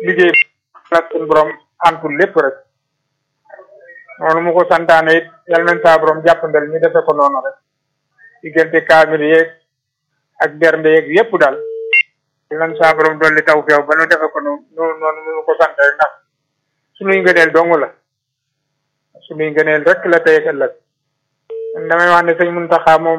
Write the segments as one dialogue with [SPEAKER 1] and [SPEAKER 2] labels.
[SPEAKER 1] liggéey nag suñu borom antul lépp rek noonu mu ko santaane it yal nañ saa borom jàppandal ñu defe ko noonu rek diggante kaamil yeeg ak bernde yeeg yépp daal yal nañ saa borom dolli taw feew ba nu defe ko noonu noonu mu ko sante ndax suñuy ngëneel dong la suñuy ngëneel rek la tey ak ëllëg man damay wax ne sëñ Muntaxa moom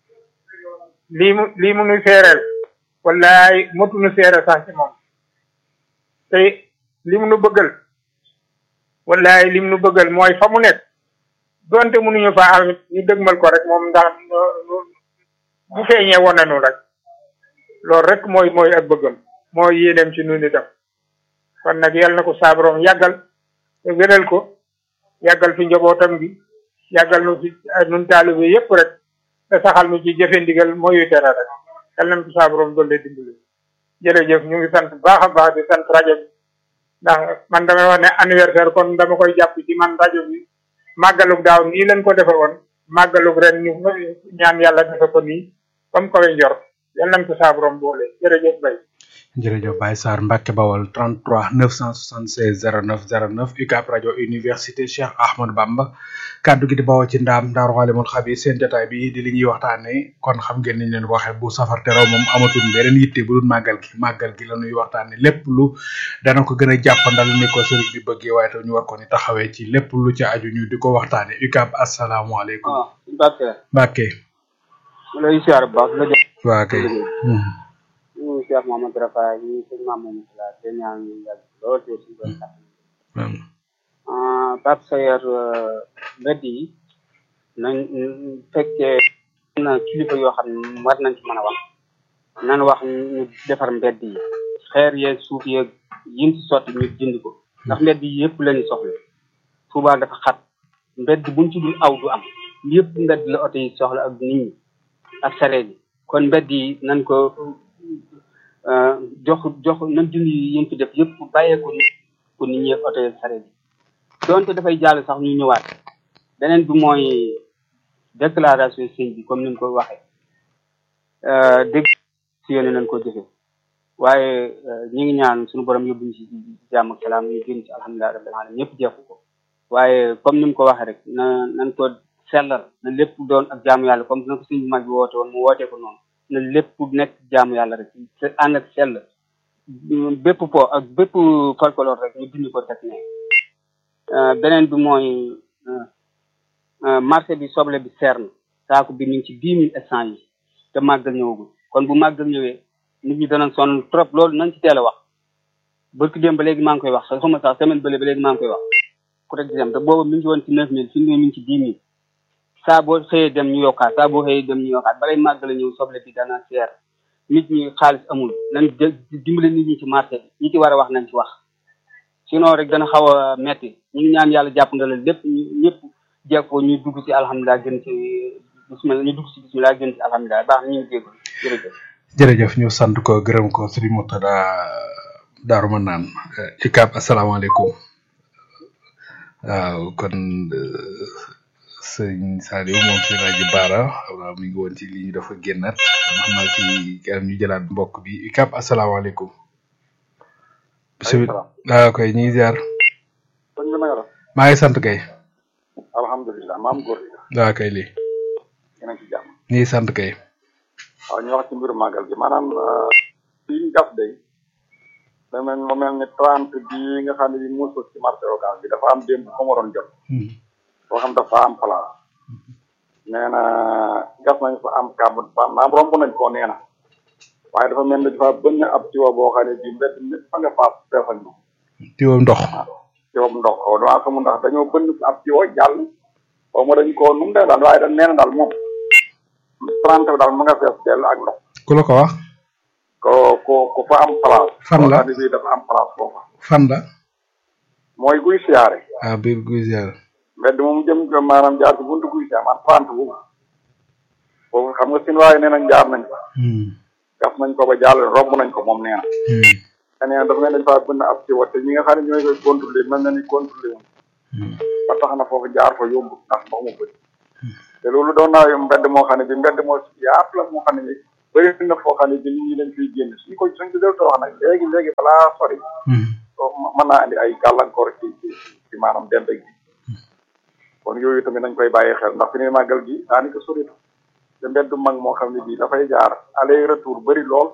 [SPEAKER 1] lii mu lii mu nu seereel wallaay motu nu seere sax ci moom tey li mu nu bëggal wallaay li mu nu bëggal mooy fa mu nekk donte mënuñu fa am ñu dëgmal ko rek moom ndax bu feeñee woon nañu rek loolu rek mooy mooy ak bëggam mooy yéeneem ci nun itam kon nag yal na ko saabaroom yàggal te wéral ko yàggal fi njabootam gi yàggal nu fi nun taalibe yépp rek te saxal nu ci jëfe ndigal mooyu tere rek yal nañ ko saabaroom doole dimbali jërëjëf ñu ngi sant baax a baax di sant rajo bi ndax man damay wax ne anniversaire kon dama koy jàpp ci man rajo bi màggalug daaw nii lañ ko defe woon màggalug ren ñu ñaan yàlla defe ko nii comme koy njor yal nañ ko saabaroom boole jërëjëf bay
[SPEAKER 2] jërëjëf Baye Sarr Mbacke Bawol 33 976 09 09 UCAB rajo université Cheikh Ahmadou Bamba kaddu gi di bawoo ci ndaam Daaru Xalimul Xabiir seen jotaay bi di li ñuy waxtaanee kon xam ngeen niñ leen ko waxee bu safar teroo moom amatul beneen yitte bu dul màggal gi màggal gi la ñuy waxtaanee lépp lu dana ko gën a jàppandal ni ko sëriñ bi bëggee waaye tam ñu war ko ni taxawee ci lépp lu ci aju ñu di ko waxtaanee UCAB asalaamaaleykum.
[SPEAKER 3] waaw Mbacke.
[SPEAKER 2] Mbacke.
[SPEAKER 3] ma lay siyaar bu baax la jë.
[SPEAKER 2] waa kay.
[SPEAKER 3] ñu Cheikh Mamadou Rafa ñu sëñ Mamadou Moussa te ñaan ñu yàgg lool te suñu doon tax Pape Sayer mbedd yi nañ fekkee na kilifa yoo xam ne war nañ ci mën a wax nan wax ñu defar mbedd yi xeer yeeg suuf yeeg yin ci sotti ñu jënd ko ndax mbedd yi yëpp lañu soxla Touba dafa xat mbedd buñ ci dul aw du am yëpp mbedd la oto yi soxla ak nit ñi ak sareet yi kon mbedd yi nañ ko jox jox nañ dindi yéen fi def yëpp bàyyee ko ko nit ñi oto yi sareet yi donte dafay jàll sax ñu ñëwaat beneen bi mooy déclaration sëñ bi comme ni mu ko waxee dégg si yéene nañ ko jëfe waaye ñi ngi ñaan suñu borom yóbbuñ ci jàmm ak salaam ñu génn ci alhamdulilah rabbil alamin ñëpp jeexu ko waaye comme ni mu ko waxee rek na nañ ko sellal na lépp doon ak jaamu yàlla comme na ko sëñ bi mag bi woote woon mu wootee ko noonu na lépp nekk jaamu yàlla rek te ànd ak sell bépp po ak bépp folklore rek ñu dindi ko teg ne beneen bi mooy marché bi soble bi seer na saako bi ñu ngi ci dix mille instant yi te màggal ñëwagul kon bu màggal ñëwee nit ñi danañ sonn trop loolu nañ ci teel a wax barki démb ba léegi maa ngi koy wax sax xuma sax semaine bële ba léegi maa ngi koy wax pour exemple te boobu mi ngi ci woon ci neuf mille fi mu ne mi ngi ci dix mille saa boo xëyee dem ñu yokkaat saa boo xëyee dem ñu yokkaat balay màggal ñëw soble bi dana seer nit ñi xaalis amul nañ dimbale nit ñi ci marché bi ñi ci war a wax nañ ci wax sinon rek dana xaw a metti ñu ngi ñaan yàlla jàpp ndalal lépp ñëpp jeeg ko ñu dugg ci alhamdulilah gën ci bismillah ñu dugg ci bismillah gën ci alhamdulilah baax na ñu ngi jéggul jërëjëf
[SPEAKER 2] jërëjëf ñu sant ko gërëm ko Serigne Moutada Daaru Manaan UCAB asalaamaaleykum waaw kon sëñ Saliou moom si rajo Baara waaw mi ngi woon ci li ñu dafa génnaat xam naa ci kanam ñu jëlaat mbokk bi UCAB asalaamaaleykum. bisimilah waaw koy ñu ngi ziar. maa ngi sant kay.
[SPEAKER 4] alhamdulilah maam góor gi.
[SPEAKER 2] waaw kay lii.
[SPEAKER 4] yéen a ngi ci jàmm.
[SPEAKER 2] ñu ngi sant kay.
[SPEAKER 4] waaw ñu wax ci mbiru màggal gi maanaam fii ñu gas day da mel mu mel ni trente bii nga xam ne bi muusul ci marché occas bi dafa am démb ko ma doon jot boo xam dafa am place nee na gas nañ fa am kàbb fa naam romb nañ ko nee na waaye dafa mel ni dafa bënn ab tiwo boo xam ne bi mbedd mi fa nga faas fees ak ndox
[SPEAKER 2] tiwo ndox
[SPEAKER 4] tiwo ndox o damaa xamul ndax dañoo bënn ab tiwo jàll xaw ma dañ ko nu mu dee daal waaye dañ nee na daal moom trente bi daal mu nga fees dell ak ndox
[SPEAKER 2] ku la ko wax
[SPEAKER 4] ko ko ko fa am place
[SPEAKER 2] fan la
[SPEAKER 4] bi dafa am place foofa
[SPEAKER 2] fan la
[SPEAKER 4] mooy guy siyaare
[SPEAKER 2] ah biir guy siyaare
[SPEAKER 4] mbedd moom jëm ko maanaam jaar ci buntu guy siyaare man trente boobu foofu xam nga sin waaye nee nañ jaar nañ fa gas nañ ko ba jàll romb nañ ko moom nee na te nee na dafa mel dañ faa bënn ab ci wat te ñi nga xam ne ñooy koy contrôler mel na ni contrôler woon ba tax na foofu jaar fa yóbbu ndax ndox mu bëri te loolu doon naa mbedd moo xam ne bi mbedd moo yaatu la moo xam ne bi bëri na foo xam ne bi nit ñi dañ fiy génn suñ ko suñ ko def wax nag léegi léegi balaa sori mën naa andi ay gàllankoor ci ci ci maanaam dend gi kon yooyu tamit nañ koy bàyyi xel ndax fi ne màggal gi daanaka soritu te mbeddu mag moo xam ne bii dafay jaar aller retour bëri lool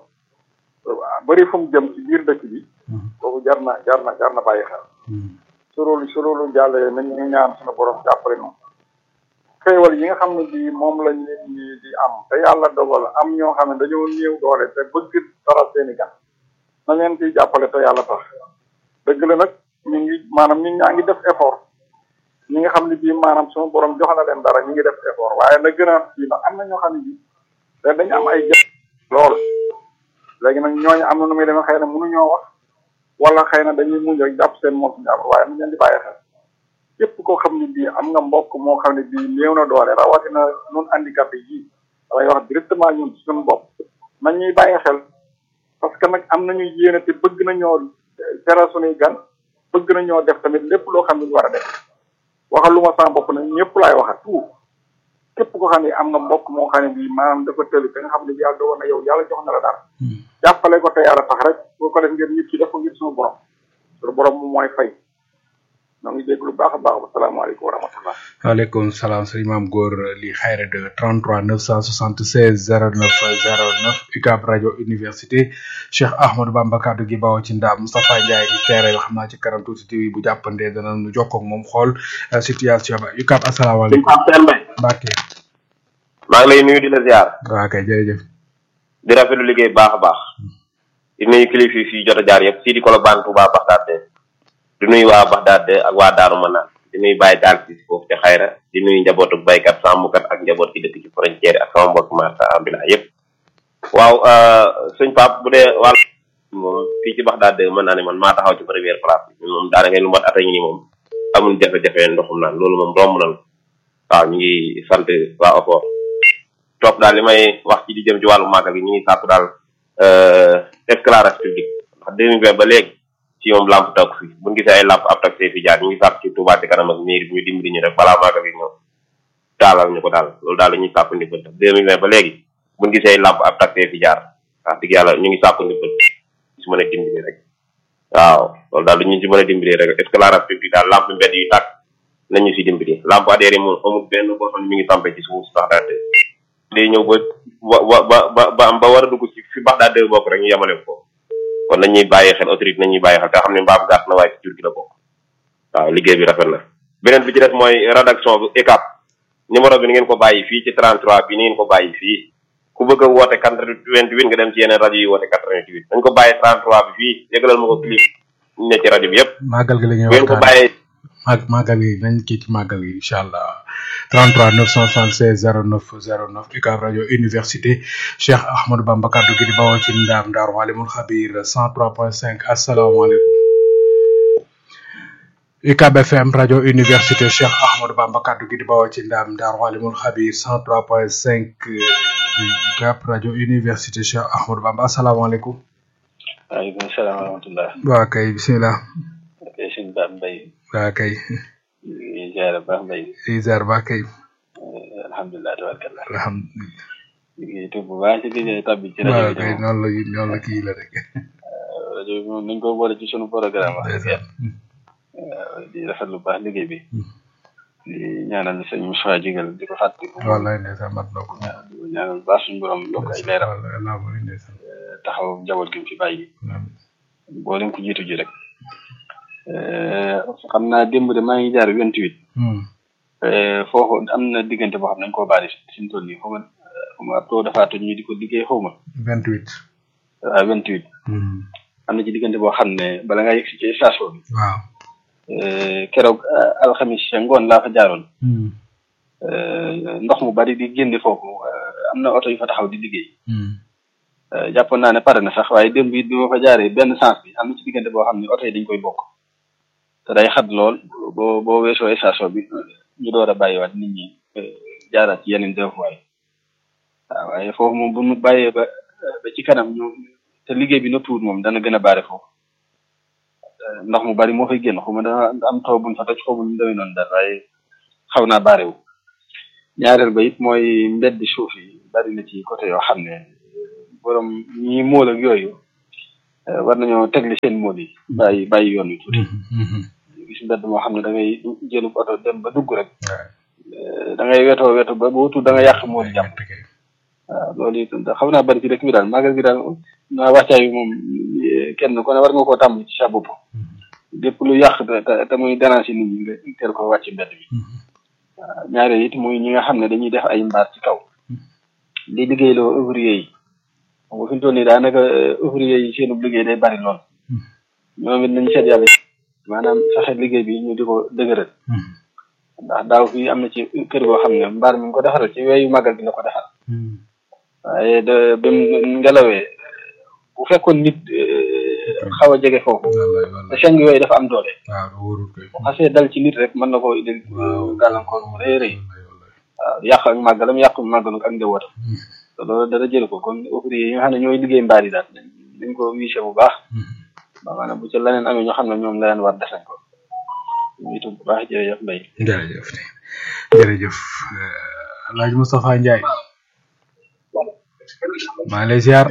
[SPEAKER 4] bëri fu mu jëm ci biir dëkk bi kooku jar na jar na jar na bàyyi xel su loolu su loolu jàllee nañ ñu ñaan suñu borom jàppale noonu xéewal yi nga xam ne bii moom lañ leen ñi di am te yàlla dogal am ñoo xam ne dañoo néew doole te bëgg dara seeni gan na leen ciy jàppale te yàlla tax dëgg la nag ñu ngi maanaam ñi ñaa ngi def effort ñi nga xam ne bii maanaam suñu borom jox na leen dara ñu ngi def effort waaye na gën a fii ndax am na ñoo xam ne bii te dañu am ay jë lool léegi nag ñooñu am na nu muy demee xëy na mënuñoo wax wala xëy na dañuy muñ rek jàpp seen moom si jàpp waaye nañ leen di bàyyi xel képp koo xam ne bii am nga mbokk moo xam ne bii néew na doole rawatina nun handicapé yi damay wax directement ñun suñu bopp nañ ñuy bàyyi xel parce que nag am nañu yéene te bëgg nañoo teral suñuy gan bëgg nañoo def tamit lépp loo xam ne ñu war a def waxal lu ma sama bopp nag ñëpp laay waxat tout képp koo xam ne am nga mbokk moo xam ne bii maanaam dafa tëli te nga xam ne bi yàlla dogal na yow yàlla jox na la dara jàppale ko te yàlla tax rek boo ko def ngir nit ki def ko ngir suñu borom suñu borom moom mooy fay ñoo ngi dégg lu baax a baax asalaamaaleykum wa rahmatullah
[SPEAKER 2] waaleykum salaam sëriñ maam góor li xayra de 33 976 09 09 UCAB rajo université Cheikh Ahmadou Bamba kaddu gi bawoo ci ndaam Moustapha Ndiaye gi teere yoo xam naa ci kanam tuuti TV bu jàppandee dana nu jokkoo ak moom xool situation ba UCAB asalaamaaleykum Mbacke
[SPEAKER 5] maa ngi lay nuyu di la ziar
[SPEAKER 2] waa kay jërëjëf
[SPEAKER 5] di rafetlu liggéey bu baax a baax di nuyu kilifa yi fii jot a jaar yëpp sii di Kolobane Touba Baxdaad di nuyu waa Baxdaad ak waa Daaru Manaan di nuyu Baye Daal si foofu te xayra di nuyu njabootu baykat sàmmkat ak njaboot gi dëkk ci frontière ak sama mbokk marsa ambila yëpp waaw sëñ Pape bu dee wàll moom fii ci Baxdaad mën naa ne man maa taxaw ci première place bi moom daanaka lu mat at a ngi nii moom amul jafe-jafe ndoxum naan loolu moom romb na waaw ñu ngi sant waa OFOR topp daal li may wax ci di jëm ci wàllu màggal gi ñu ngi sàkku daal éclairage public ndax deux mille vingt ba léegi ci moom lamp takk fi buñu gisee ay lamp ab taxi fi jaar ñu ngi sàkk ci Touba ci kanam ak mairie bi ñu dimbali ñu rek balaa màggal gi ñëw taalal ñu ko daal loolu daal la ñuy sàkku ndimbal deux mille vingt ba léegi buñu gisee ay lamp ab taxi fi jaar wax dëgg yàlla ñu ngi sàkku ndimbal si mën a dimbali rek waaw loolu daal lu ñu si mën a dimbali rek éclairage public daal lamp mbedd yu tàkk nañu si dimbali lamp adhéré moom amul benn boo xam ne mi ngi tampé ci suuf sax daal day ñëw ba ba ba ba ba ba war a dugg ci fi bax daal bokk rek ñu yemale ko kon nañuy bàyyi xel autorité nañuy bàyyi xel te xam ne mbaam gàtt na waaye ci jur gi la bokk waaw liggéey bi rafet na beneen bi ci des mooy rédaction bu ECAP numéro bi ni ngeen ko bàyyi fii ci 33 bi ni ngeen ko bàyyi fii ku bëgg a woote 88 nga dem ci yeneen rajo yi woote 88 dañ ko bàyyi 33 bi fii yëgalal ma ko clip ñu ne ci rajo bi yëpp
[SPEAKER 2] màggal gi la ñuy
[SPEAKER 5] bu ngeen ko
[SPEAKER 2] waxtaan
[SPEAKER 5] bàyyee
[SPEAKER 2] mag màggal gi nañ kii ci màggal gi incha allah 33 976 09 09 UCAB rajo université Cheikh Ahmadou Bamba kaddu gi di bawoo ci ndaam Daaru Alimul Xabir 103.5 asalaamaaleykum UCAB FM rajo université Cheikh Ahmadou Bamba kaddu gi di bawoo ci ndaam Daaru Alimul Xabir 103.5 UCAB rajo université Cheikh Ahmadou Bamba asalaamaaleykum
[SPEAKER 6] waaleykum salaam wa rahmatullah
[SPEAKER 2] waa kay bisimilah
[SPEAKER 6] kay suñ baat mbay
[SPEAKER 2] waa kay
[SPEAKER 6] ñu ziare baax mbay
[SPEAKER 2] Izar ba kay
[SPEAKER 6] alhamdulilah tabarkallah
[SPEAKER 2] alhamdulilah
[SPEAKER 6] ñu ngi tudd bu baax ci gëj tabbi ci
[SPEAKER 2] waaw
[SPEAKER 6] rajo bi
[SPEAKER 2] kay
[SPEAKER 6] moom
[SPEAKER 2] noonu la noonu la kii la rek
[SPEAKER 6] rajo bi moom nañ ko boole ci sunu programme wax dëgg yàlla
[SPEAKER 2] ndeysaan
[SPEAKER 6] waaw di rafet lu baax liggéey bi di ñaanal sëñ Moussa Jigal di ko fàttali ko
[SPEAKER 2] wallaay ndeysaan mat na ko
[SPEAKER 6] waaw di ko ñaanal bu baax suñu borom yokk ay leeram
[SPEAKER 2] wallaay laa bëri ndeysaan
[SPEAKER 6] taxaw njaboot gi mu fi bàyyi boo leen ko jiitu ji rek xam naa démb de maa ngi jaar vingt huit foofu am na diggante boo xam ne dañ koo baari suñu toll nii xaw ma xaw ma ab too dafa toj ñu di ko liggéey xaw ma
[SPEAKER 2] vingt huit
[SPEAKER 6] waaw vingt huit am na ci diggante boo xam ne bala ngaa yegg si ci station bi
[SPEAKER 2] waaw
[SPEAKER 6] keroog alxamis ca ngoon laa fa jaaroon ndox mu bari di génne foofu am na oto yu fa taxaw di liggéey jàppoon naa ne pare na sax waaye démb it bi ma fa jaaree benn sens bi am na ci diggante boo xam ne oto yi dañ koy bokk te day xat lool boo boo weesoo station bi ñu door a bàyyiwaat nit ñi jaaraat ci yeneen deux fois yi waaw waaye foofu moom bu ñu bàyyee ba ba ci kanam ñu te liggéey bi noppiwut moom dana gën a baare foofu ndox mu bari moo fay génn xaw ma dana am taw buñ fa toj xaw ma ñu demee noonu daal waaye xaw naa baare wu ñaareel ba it mooy mbeddi suuf yi bari na ci côté yoo xam ne borom ñi mool ak yooyu war nañoo tegli seen mool yi bàyyi bàyyi yoon wi tuuti gis mbedd moo xam ne da ngay jëlu oto dem ba dugg rek da ngay wetoo weto ba bootu da nga yàq mool jàmm waaw loolu it xam naa bari ci dëkk bi daal magal gi daal naa wàccaay bi moom kenn ku ne war nga koo tàmm ci sa bopp lépp lu yàq te te muy déranger nit ñi nga teel ko wàcc mbedd bi waaw ñaareel it muy ñi nga xam ne dañuy def ay mbaar ci kaw di liggéeyloo ouvrier yi xam nga fi mu toll nii daanaka ouvrier yi seenub liggéey day bari lool ñoom it nañ seet yàlla maanaam fexe liggéey bi ñu di ko dëgëral ndax daaw fii am na ci kër goo xam ne mbaar mi ngi ko defaral ci weeyu màggal gi la ko defal waaye de bi mu ngelawee bu fekkoon nit xaw a jege foofu te seng yooyu dafa am doole bu xasee dal ci nit rek mën na koo indil gàllankoor mu rëy rëy waaw yàq ak màggalam yàq màggalu ak njabootam te loolu dara jël ko kon ouvrier yi nga xam ne ñooy liggéey mbaar yi daal dañ ko wiise bu baax ba maanaam bu ci leneen amee ñoo xam ne ñoom la leen war def nañ ko ñu itam bu baax jërëjëf Mbaye
[SPEAKER 2] jërëjëf jërëjëf Alaaji Moustapha Ndiaye maa ngi lay ziar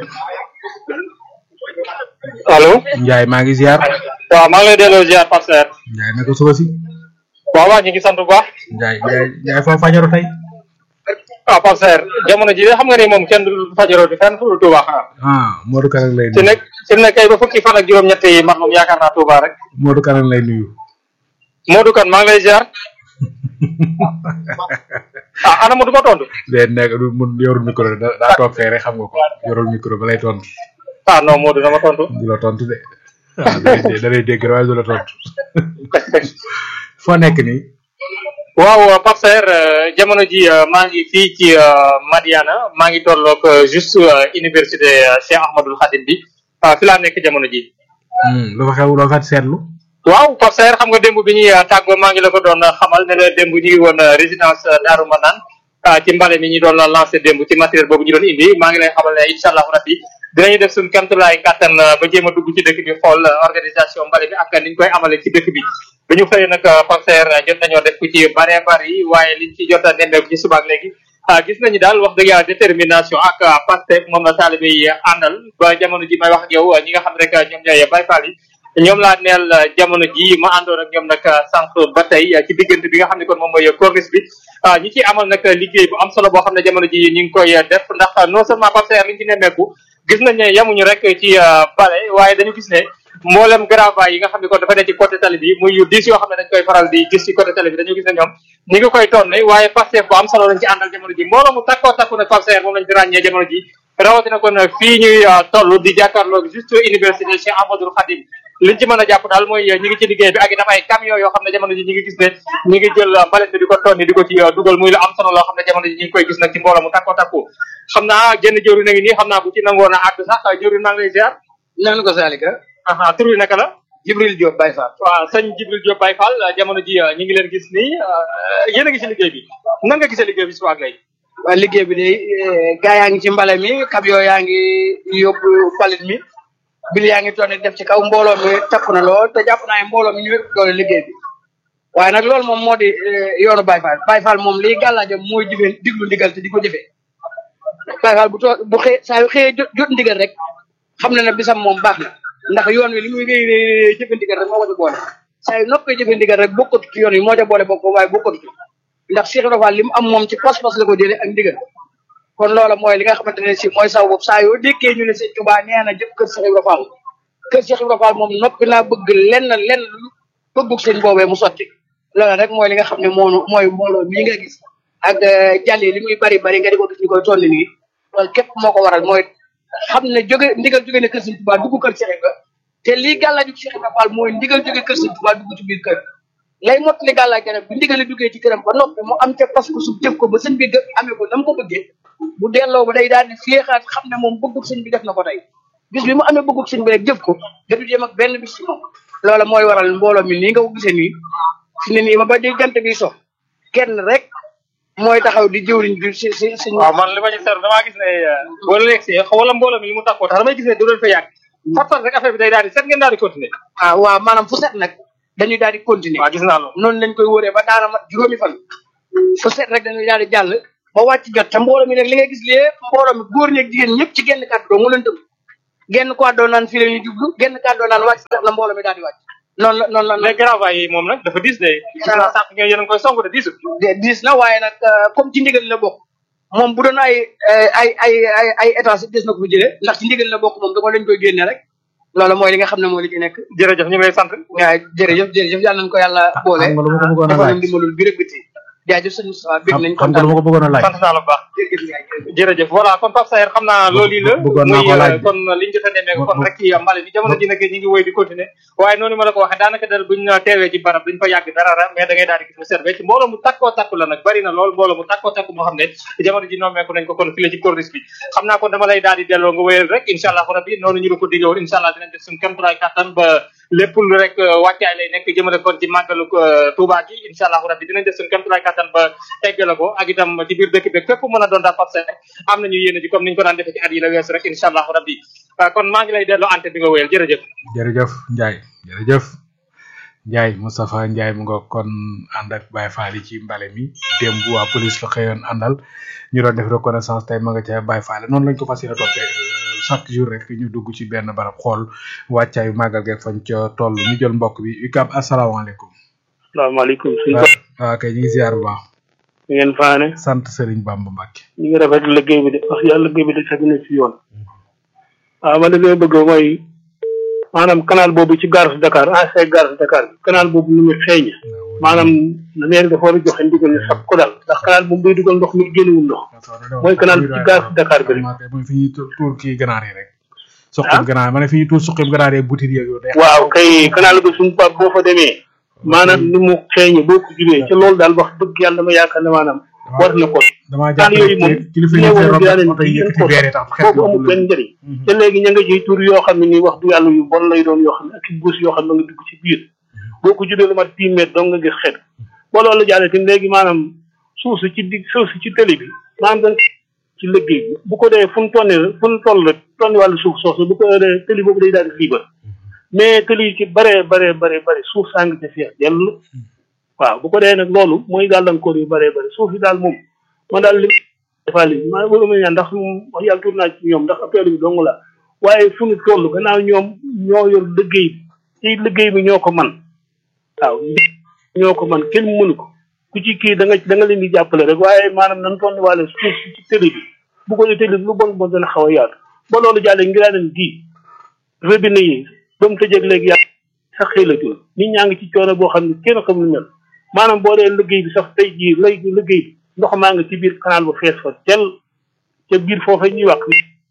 [SPEAKER 7] allo
[SPEAKER 2] Ndiaye maa ngi ziar
[SPEAKER 7] waaw maa ngi lay delloo ziar Pape Serre
[SPEAKER 2] Ndiaye naka suba si
[SPEAKER 7] waaw waa ñu ngi sant bu baax
[SPEAKER 2] Ndiaye Ndiaye Ndiaye foo fajaru tey
[SPEAKER 7] waaw Pape Serre jamono ji de xam nga ni moom kenn du fajaroo di fenn fu dul Touba xanaa
[SPEAKER 2] ah Modou Kanak lay
[SPEAKER 7] ci
[SPEAKER 2] nuyu
[SPEAKER 7] nekk ci nekk kay ba fukki fan ak juróom-ñett yi mat moom yaakaar naa Touba rek
[SPEAKER 2] Modou Kanak lay nuyu
[SPEAKER 7] Modou Kane maa ngi lay ziar ah ana Modou ma tontu
[SPEAKER 2] de nekk du mun yorul micro da daa toog fee rek xam nga ko yorul micro ba lay tontu
[SPEAKER 7] ah non Modou dama tontu
[SPEAKER 2] du la tontu de waaw da lay dé- da lay dégg waaye du la tontu foo nekk nii
[SPEAKER 7] waaw Pape Serre euh, jamono ji euh, maa ngi fii ci euh, Madiana maa ngi tolloog euh, juste euh, université euh, Cheikh Ahmadul Khadim bi ah fi laa nekk jamono ji
[SPEAKER 2] Hmm, lu fa xew loo fa seetlu
[SPEAKER 7] waaw Pape Serre xam nga démb bi ñuy uh, tàggoo maa ngi la ko doon uh, xamal ne la démb ñu ngi woon uh, résidence uh, Daaru Manaan uh, ci mbale mi ñu doon uh, lancé démb ci matériel boobu ñu doon indi maa ngi lay xamal ne incha allahu rabbi dinañu def suñu kamtulaay kàttan uh, ba jéem a dugg ci dëkk bi xool uh, organisation mbale bi ak ni ñu koy amale ci dëkk bi bi ñu xëyee nag uh, Pape Serre uh, jot nañoo def ku ci bare bari waaye liñ ci jot a nemmeeku ci subaak léegi ah gis nañu daal wax dëgg yàlla détermination ak uh, Pastef moom la taalibe yi uh, àndal ba jamono ji may wax ak yow uh, ñi nga xam rek uh, ñoom ñooy Baye Fall yi ñoom laa neel uh, jamono ji ma àndoon ak ñoom nag uh, sànq ba tey uh, ci diggante bi nga xam ne kon moom mooy corniche bi ah ñi ci amal nag liggéey bu am solo boo xam ne jamono ji ñu ngi koy uh, def ndax uh, non seulement Pape Serre li ñu ci nemmeeku gis nañ ne yamuñu rek ci uh, bale waaye dañu gis ne mboolem grava yi nga xam ne kon dafa ne ci côté tali bi muy yu diis yoo xam ne dañ koy faral di gis ci côté tali bi dañu gis ne ñoom ñi ngi koy tonne waaye Pastef bu am solo lañ ci àndal jamono ji mbooloo mu takkoo takku nag Pape Serre moom lañ fi ràññee jamono ji rawatina kon fii ñuy uh, toll di jàkkaarloog juste université Cheikh Ahmadoul Khadim liñ ci mën a jàpp daal mooy ñi ngi ci liggéey bi ak itam ay camion yoo xam ne jamono ji ñi ngi gis ne ñi ngi jël uh, mbalit bi di ko tonni di ko ci uh, dugal muy lu am solo loo xam ne jamono ji ñi ngi koy gis nag ci mbooloo mu takkoo takku xam naa genn jëwri na ngi nii xam naa bu ci nangoon a àgg sax jëwri maa ngi lay ziar
[SPEAKER 8] nan ko saalika
[SPEAKER 7] aha tur wi naka la
[SPEAKER 8] Jibril Diop Baye Fall
[SPEAKER 7] waaw sëñ Jibril Diop Baye Fall jamono ji uh, ñi ngi leen gis nii uh, yéen a ngi ci liggéey bi nan nga gisee liggéey bi suba ak léegi
[SPEAKER 8] waa liggéey bi de gaa yaa ngi ci mbale mi camion yaa ngi yóbbu mbalit mi bil yaa ngi toon def ci kaw mbooloo mi takku na lool te jàpp naa ne mbooloo mi ñu wépp doole liggéey bi waaye nag loolu moom moo di eh, yoonu Baye Fall Baye Fall moom liy gàllaajam mooy jëfee diglu ndigal te di ko jëfee Baye Fall bu too bu xëy saa yu xëyee jot jot ndigal rek xam na ne bisam moom baax na ndax yoon wi li muy réy réy réy jëfe ndigal rek moo ko ci boole saa yu noppee jëfe ndigal rek bokkatu ci yoon wi moo ca boole bokk waaye bokkatu ci ndax Cheikh Ibra Fall li mu am moom ci pas-pas la ko jëlee ak ndigal kon loola mooy li nga xamante ne si mooy saw boobu saa yoo déggee ñu ne sëñ Touba nee na jëf kër Cheikh Ibra Fall kër Cheikh Ibra Fall moom noppi naa bëgg lenn lenn lu bëggug sëñ boobee mu sotti loola rek mooy li nga xam ne moonu mooy mbooloo mii nga gis ak jàll yi li muy bari bari nga di ko gis ñu koy tolli nii loolu képp moo ko waral mooy xam ne jóge ndigal jóge ne kër sëñ Touba dugg kër Cheikh Ibra te lii gàllaaju Cheikh Ibra Fall mooy ndigal jóge kër sëñ Touba dugg ci biir kër lay mottali gàllaaj nag bu ndigali duggee ci këram ba noppi mu am ca pas ko su jëf ko ba sëñ bi gë- amee ko na mu ko bëggee bu delloo ba day daal di féexaat xam ne moom bëggub sëñ bi def na ko tey bis bi mu amee bëggub sëñ bi rek jëf ko dadu jéem ak benn bis ci moom loola mooy waral mbooloo mi nii nga ko gisee nii fi ne nii ma ba di jant bi so kenn rek mooy taxaw di jëwriñ bi si si si
[SPEAKER 7] waaw man li ma ci seetlu damaa gis ne boo leen egsee wala mbooloo mi li mu takkoo tax damay gis ne du leen fa yàgg fat rek affaire bi day daal di set ngeen daal di continuer
[SPEAKER 8] ah waaw maanaam fu set nag dañuy daal di continuer
[SPEAKER 7] waaw gis naa loolu
[SPEAKER 8] noonu lañ koy wóoree ba daana mat juróomi fan fu set rek dañuy daal di jàll ba wàcc jot te mbooloo mi nag li ngay gis lépp mbooloo mi góor ñeeg jigéen ñëpp ci genn kàddu doo mu leen tëb genn kàddoo naan fii la ñuy jublu genn kàddoo naan wàcc la mbooloo mi daal di wàcc noonu la noonu la
[SPEAKER 7] mais gravaay yi moom nag dafa diis de gis naa sànq ngeen yéen a ngi koy song de diisul
[SPEAKER 8] de diis na waaye nag euh, comme ci ndigal la bokk moom bu doon ay ay ay ay ay étage des na ko fi jëlee ndax ci ndigal la bokk moom da ko lañ koy génne rek loolu mooy li nga xam ne moo li ci nekk
[SPEAKER 7] jërëjëf ñu ngi lay sant
[SPEAKER 8] waaw jërëjëf jërëjëf yàlla nañu ko yàlla boole
[SPEAKER 2] xam nga lu ma ko bëggoon a
[SPEAKER 8] dafa
[SPEAKER 2] laaj
[SPEAKER 8] leen dimbalul bi rek biti jaajëf sëñ Moustapha bég nañ
[SPEAKER 2] xam nga lu ma ko bëggoon a laaj
[SPEAKER 7] sant naa la bu baax
[SPEAKER 8] jërëjëf Ndiaye jërëjëf.
[SPEAKER 7] jërëjëf voilà kon Pape Saer xam naa loolu la
[SPEAKER 2] bëggoon naa ko
[SPEAKER 7] muy,
[SPEAKER 2] laaj
[SPEAKER 7] euh, kon liñ jot a nemmeeku kon
[SPEAKER 2] bu-
[SPEAKER 7] rek ci mbale bi jamono ji nag ñu ngi woy di continuer waaye noonu ma la ko waxee daanaka dal buñ teewee ci barab duñ fa yàgg dara dara mais da ngay daal di gis mu serve ci mbooloo mu takkoo takku la nag bari na lool mbooloo mu takkoo takku moo xam ne jamono ji nommeeku nañ ko kon fii la ci corniche bi xam naa kon dama lay daal di delloo nga wéyal rek incha allah rabbi noonu ñu la ko diggee woon incha allah dinañ def suñu kéemtulaay kattan ba lépp lu rek euh, wàccaay lay nekk jëmale kon ci màggalu euh, Touba gi incha allah rabbi dinañ def suñu kéemtulaay kattan ba eggale ko ak itam ci biir dëkk bi fépp mën a doon daal Pape Saer am nañu yéene ji comme niñ ko daan defee ci at yi la weesu rek incha allah rabbi Uh, kon maa ngi lay delloo ante bi nga wéyal jërëjëf
[SPEAKER 2] jërëjëf Ndiaye jërëjëf Ndiaye Moustapha Ndiaye mu nga kon ànd ak Baye Fall yi ci mbale mi démb waa police la xëyoon àndal ñu doon def reconnaissance tey ma nga ca Baye Fall noonu lañ ko fas yéene toppee euh, chaque jour rek ñu dugg ci benn barab xool wàccaayu màggal geeg fañ ca toll ñu jël mbokk bi UCAB asalaamaaleykum.
[SPEAKER 9] salaamaaleykum suñu
[SPEAKER 2] waaw waaw kay ñu ngi ziar bu baax
[SPEAKER 9] ñu ngeen faane
[SPEAKER 2] sant Serigne Bamba Mbacke.
[SPEAKER 9] ñu ngi rafetlu liggéey bi de wax yàlla liggéey bi de tegu na ci yoon waaw man li may bëgg mooy maanaam canal boobu ci gare Dakar ancien gare Dakar bi canal boobu nu mu xeeñ maanaam na neer dafa war a joxe ndigal ne sab ko dal ndax canal boobu day dugal ndox mi génnewul ndox mooy canal bi ci gare Dakar bi rek
[SPEAKER 2] mooy fi ñuy tu- tuur kii ganaar yi rek. suqib ganaar ma ne fi ñuy tuur suqib ganaar yi butit yeeg yooyu day
[SPEAKER 9] waaw kay canal bi suñu pap boo fa demee maanaam ni mu xeeñe boo ko jubee ca loolu daal wax dëgg yàlla dama yaakaar ne maanaam war na ko
[SPEAKER 2] damaa
[SPEAKER 9] canal
[SPEAKER 2] jàpp
[SPEAKER 9] yooyu moom
[SPEAKER 2] ne kilifa yi
[SPEAKER 9] ñoo
[SPEAKER 2] fee
[SPEAKER 9] war a
[SPEAKER 2] romb
[SPEAKER 9] jaaree
[SPEAKER 2] oto yi
[SPEAKER 9] ci
[SPEAKER 2] yëkkati
[SPEAKER 9] seen
[SPEAKER 2] veer yi tax xet
[SPEAKER 9] foofu amul benn njëriñ te léegi ña nga ciy tur yoo xam ne nii wax du yàlla yu bon lay doon yoo xam ne ak i buus yoo xam ne nga dugg ci biir boo ko jubee lu mat dix mètres dong nga gis xet ba loolu jàllee tamit léegi maanaam suuf si ci dig suuf si ci tëli bi maanaam dañ ci liggéey bi bu ko dee fu mu tonnee fu mu toll rek tonni wàllu suuf soosu bu ko dee tëli boobu day daal di liibar mais tëli yi ci bare bare bare bare suuf saa ngi ci feex dell waaw bu ko dee nag loolu mooy gàllankoor yu bare bare suuf yi daal moom man daal li defaa li maa bëgg ma ñaan ndax moom wax yàlla tur naa ci ñoom ndax affaire bi dong la waaye fu ñu toll gannaaw ñoom ñoo yor liggéey bi ci liggéey bi ñoo ko man waaw ñoo ko man kenn mënu ko ku ci kii da nga da nga leen di jàppale rek waaye maanaam nan toll wàlle suuf si ci tëli bi bu ko dee tëli bi lu bon bon dana xaw a yaatu ba loolu jàllee ngi daa leen di robinet yi ba mu tëjeeg léegi yàlla sax xëy la jul nit ñaa ngi ci coono boo xam ne kenn xamul mel maanaam boo dee liggéey bi sax tey jii lay liggéey bi ndox maa nga ci biir canal ba fees fa tel ca biir foofa ñuy wax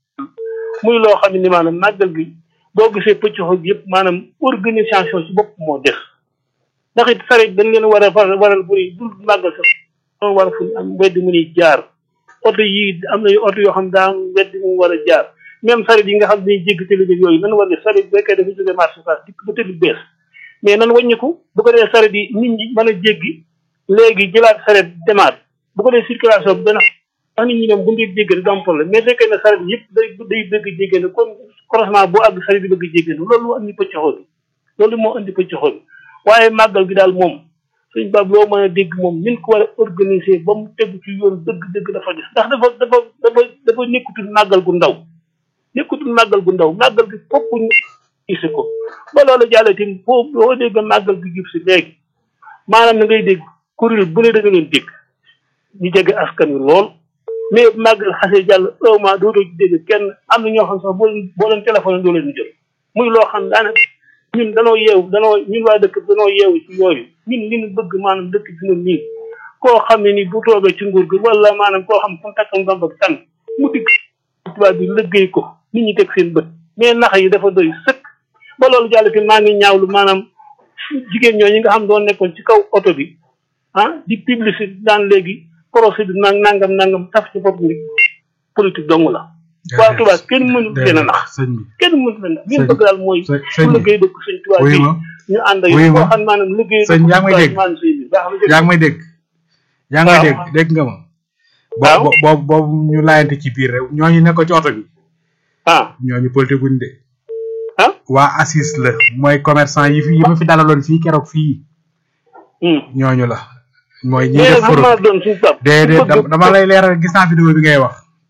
[SPEAKER 9] muy loo xam ne ni maanaam màggal gi boo gisee pëcc xoog yëpp maanaam organisation ci bopp moo des ndax it sareet dañ leen war a faral waral bu dul màggal sax moo war a fu am mbedd mu ñuy jaar oto yi am na oto yoo xam daa am mbedd mu war a jaar même sareet yi nga xam ne dañuy jéggi télé bi yooyu nan war ne sareet bu fekkee dafa jógee marché Ocass dikk ba télé bees mais nan wàññiku bu ko dee sareet yi nit ñi mën a jéggi léegi jëlaat sareet demaat bu ko dee circulation bi dana wax nit ñi ñoom bu ñu jéggi du am problème mais fekkee ne sareet yëpp day day bëgg jéggéen kon croisement boo àgg sareet yi bëgg jéggéen loolu moo andi pëccoxoo bi loolu moo andi pëccoxoo bi waaye màggal gi daal moom suñ bab loo mën a dégg moom nin ko war a organiser ba mu tegu ci yoon dëgg-dëgg dafa des ndax dafa dafa dafa dafa nekkutul màggal gu ndaw nekkutul màggal gu ndaw màggal gi fokk ñu gise ko ba loolu jàllee tamit foo boo dégg màggal gi jub si léegi maanaam na ngay dégg kuréel bu ne da nga leen dégg ñu jege askan wi lool mais màggal xasee jàll vraiment dootoo ci dégg kenn am na ñoo xam sax boo leen boo leen téléphone doo leen jël muy loo xam daanaka ñun danoo yeewu danoo ñun waa dëkk danoo yeewu ci yooyu ñun li ñu bëgg maanaam dëkk bi ñun nii koo xam ne ni bu toogee ci nguur gi wala maanaam koo xam fu mu takkam bamba ak tànk mu digg tubaab bi liggéey ko nit ñi teg seen bët mais nax yi dafa doy sëkk ba loolu jàll fi maa ngi ñaawlu maanaam jigéen ñoo ñi nga xam doon nekkoon ci kaw oto bi ah di publicité daan léegi procès bi nang nangam nangam taf ci bopp ni politique dong la waa tubaab kenn mënu leen a nax
[SPEAKER 2] sëñ bi
[SPEAKER 9] kenn mënu leen a nax li ñu bëgg daal mooy
[SPEAKER 2] sëñ
[SPEAKER 9] su liggéey dëkk sëñ tubaab
[SPEAKER 2] wuyu
[SPEAKER 9] bi
[SPEAKER 2] ma
[SPEAKER 9] ñu ànd ak
[SPEAKER 2] wuyu
[SPEAKER 9] yow
[SPEAKER 2] ma
[SPEAKER 9] koo xam maanaam liggéey
[SPEAKER 2] sëñ yaa ngi may dégg
[SPEAKER 9] maanaam sëñ bi baax na
[SPEAKER 2] yaa ngi may dégg yaa ngi may
[SPEAKER 9] waaw.
[SPEAKER 2] dégg dégg nga ma
[SPEAKER 9] waaw.
[SPEAKER 2] boobu boobu boobu ñu laayante ci biir rek ñooñu nekk ci oto bi
[SPEAKER 9] ah
[SPEAKER 2] ñooñu politique guñ de
[SPEAKER 9] ah
[SPEAKER 2] waa assis la mooy commerçant yi fi yi ma fi dalaloon fii keroog fii
[SPEAKER 9] hum.
[SPEAKER 2] ñooñu la mooy ñi
[SPEAKER 9] mais
[SPEAKER 2] def
[SPEAKER 9] nag xam naa
[SPEAKER 2] forot
[SPEAKER 9] doon suñu pap
[SPEAKER 2] déedéet dam- dama lay leeral gis naa vidéo bi ngay wax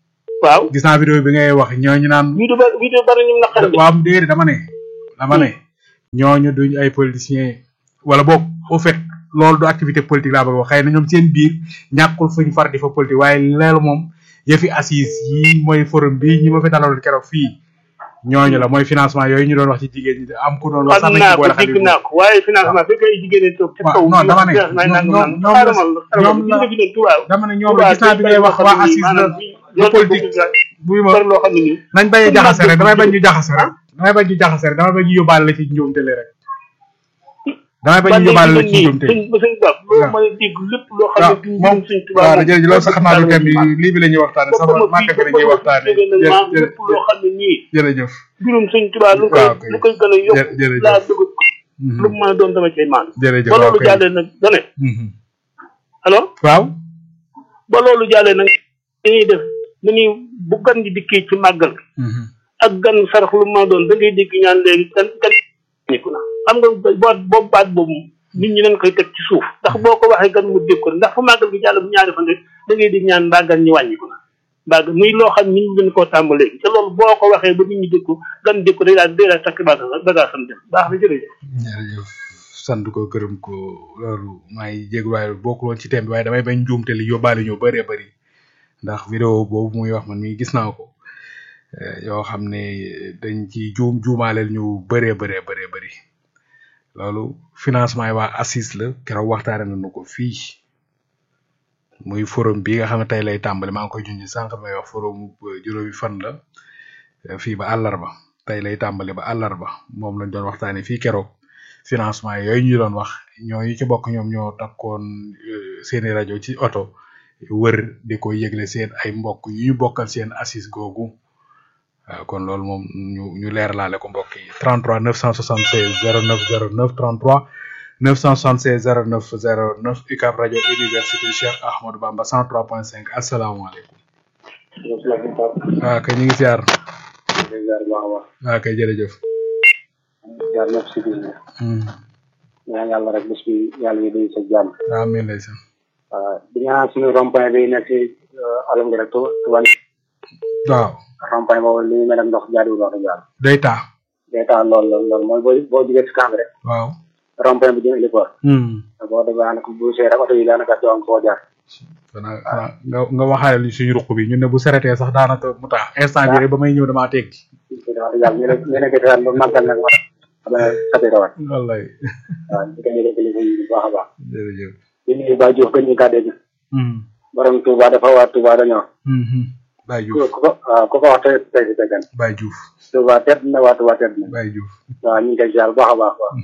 [SPEAKER 9] waaw
[SPEAKER 2] gis naa vidéo bi ngay wax ñooñu naan
[SPEAKER 9] vidéo ba vidéo bari ñu naqari de
[SPEAKER 2] waaw déedéet dama ne dama ne ñooñu duñ ay politiciens wala boog au fait loolu du activité politique laa bëgg wax xëy na ñoom seen biir ñàkkul fuñ far di fa politique waaye loolu moom yëfi assise yi mooy forum bi ñi ma fi dalaloon keroog fii ñooñu la mooy financement yooyu ñu doon wax ci jigéen ñi am ku doon wax sax
[SPEAKER 9] xam
[SPEAKER 2] nañ
[SPEAKER 9] naa
[SPEAKER 2] ci
[SPEAKER 9] ko
[SPEAKER 2] boole xale
[SPEAKER 9] dégg
[SPEAKER 2] yu
[SPEAKER 9] naa ko waaye financement fekk ay jigéen ñi toog ci
[SPEAKER 2] waaw
[SPEAKER 9] kaw
[SPEAKER 2] non dama ne
[SPEAKER 9] may nangam
[SPEAKER 2] ñoom
[SPEAKER 9] nangam
[SPEAKER 2] ñoom
[SPEAKER 9] xaaral ma
[SPEAKER 2] ñoom
[SPEAKER 9] xaaral ma gis nga fi ne tubaab
[SPEAKER 2] dama ne ñoom la gis naa bi ngay wax waa assise la du politique buy ma
[SPEAKER 9] bari loo xam ne nii
[SPEAKER 2] nañ bañ a jaxase rek damay bañ ñu jaxase rek damay bañ ñu jaxase rek damay bañ ñu yóbbaale la ci njuumte li rek damay bañ ñu yóbbaale la ci njuumte
[SPEAKER 9] sëñ ba sëñ Ba loolu mooy dégg lépp loo xam
[SPEAKER 2] waaw
[SPEAKER 9] ne duñ
[SPEAKER 2] moom
[SPEAKER 9] jëm sëñ tubaab
[SPEAKER 2] waaw jërëjëf loolu sax xam naa du thème bi lii bi la ñuy waxtaane sama màggal gi la ñuy waxtaane
[SPEAKER 9] maam lépp loo xam ne nii
[SPEAKER 2] jërëjëf
[SPEAKER 9] juróom sëñ tubaab lu koy
[SPEAKER 2] waaw kay.
[SPEAKER 9] lu koy gën a yokk
[SPEAKER 2] Jë- jërëjëf.
[SPEAKER 9] laa bëgg lu mu mën a doon dama cay maan
[SPEAKER 2] jërëjëf
[SPEAKER 9] ba
[SPEAKER 2] waaw
[SPEAKER 9] loolu
[SPEAKER 2] kay.
[SPEAKER 9] jàllee nag dane
[SPEAKER 2] Mhm.
[SPEAKER 9] alors
[SPEAKER 2] waaw
[SPEAKER 9] ba loolu jàllee nag dañuy def dañuy bu gan di dikkee ci màggal
[SPEAKER 2] Mhm.
[SPEAKER 9] ak gan sarax lu ma doon da ngay dégg ñaan léegi gan gan niku na xam nga boot boobu baat boobu nit ñi dañ koy teg ci suuf ndax boo ko waxee gan mu dégg ko ndax fu màggal gi jàll bu ñaari fan rek da ngay dégg ñaan mbaa gan ñi wàññiku na mbaa gan muy loo xam nit ñi dañ koo tàmm léegi te loolu boo ko waxee ba nit ñi dégg ko gan dégg ko day daal day daal takk bagage bagage sam dem baax na jërëjëf
[SPEAKER 2] jërëjëf sant ko gërëm ko loolu maa ngi jégalu waaye bokkul woon ci thème bi waaye damay bañ njuumte li yóbbaale ñu bëree bëri ndax vidéo boobu muy wax man mii gis naa ko eh, yoo xam ne dañ ci juum juumaaleel ñu bëree bëree bëree bëri loolu financement yi waa assise la keroog waxtaane nañu ko fii muy forum bi nga xam ne tey lay tàmbali maa ngi koy junj sànq may wax forum bu juróomi fan la eh, fii ba àllarba tey lay tàmbali ba àllarba moom lañ doon waxtaane fii keroog financement yooyu ñu doon wax ñooñu ci bokk ñoom ñoo takkoon eh, seeni rajo ci oto wër di ko yëgle seen ay mbokk yu ñu bokkal seen assise googu waaw kon loolu moom ñu ñu leeralaale ko mbokk yi 33 976 09 09 33 976 09 09 UCAB rajo université Cheikh Ahmadou Bamba 103.5 asalaamaaleykum waaw kay ñu ngi ziar waaw kay jërëjëf
[SPEAKER 10] jaar ñëpp si biir
[SPEAKER 2] Hmm.
[SPEAKER 10] ñaan yàlla rek bés bi yàlla yi day sa jàmm
[SPEAKER 2] amiin ndeysaan
[SPEAKER 10] waaw di ñaan suñu rond-point bi nekk si alam gi rek tu tuban
[SPEAKER 2] waaw
[SPEAKER 10] rond-point boobu li ñu mel ak ndox jaadiwul wax dëgg yàlla
[SPEAKER 2] day taa
[SPEAKER 10] day taal lool lool lool mooy boo boo jugee si camp rek
[SPEAKER 2] waaw
[SPEAKER 10] rond-point bi jëm héliport
[SPEAKER 2] Hmm.
[SPEAKER 10] boo demee daanaka bu see rek oto yi daanaka doo am foo jaar
[SPEAKER 2] xanaa xanaa nga nga waxaale li suñu ruq bi ñun ne bu seretee sax daanaka mu tax instant bi rek ba may ñëw damaa teggi
[SPEAKER 10] wax dëgg yàlla ñu ne ñu ne gëstoo ba màggal nag wax xam ne sati rawat
[SPEAKER 2] wallaay
[SPEAKER 10] waaw di ko ñu def kilifa yi bu baax a baax
[SPEAKER 2] jërëjëf
[SPEAKER 10] di nuyu Ba Diouf gën ñu kàddee gi
[SPEAKER 2] Hmm.
[SPEAKER 10] borom Touba dafa waa Touba dañoo
[SPEAKER 2] Hmm, hmm. Baye
[SPEAKER 10] ku
[SPEAKER 2] Diouf
[SPEAKER 10] ko waaw ku ko wax tey tey si teggan
[SPEAKER 2] Baye Diouf
[SPEAKER 10] Touba tedd na waa Touba tedd na
[SPEAKER 2] Baye Diouf
[SPEAKER 10] waaw ñu ngi koy ziar bu baax a baax waaw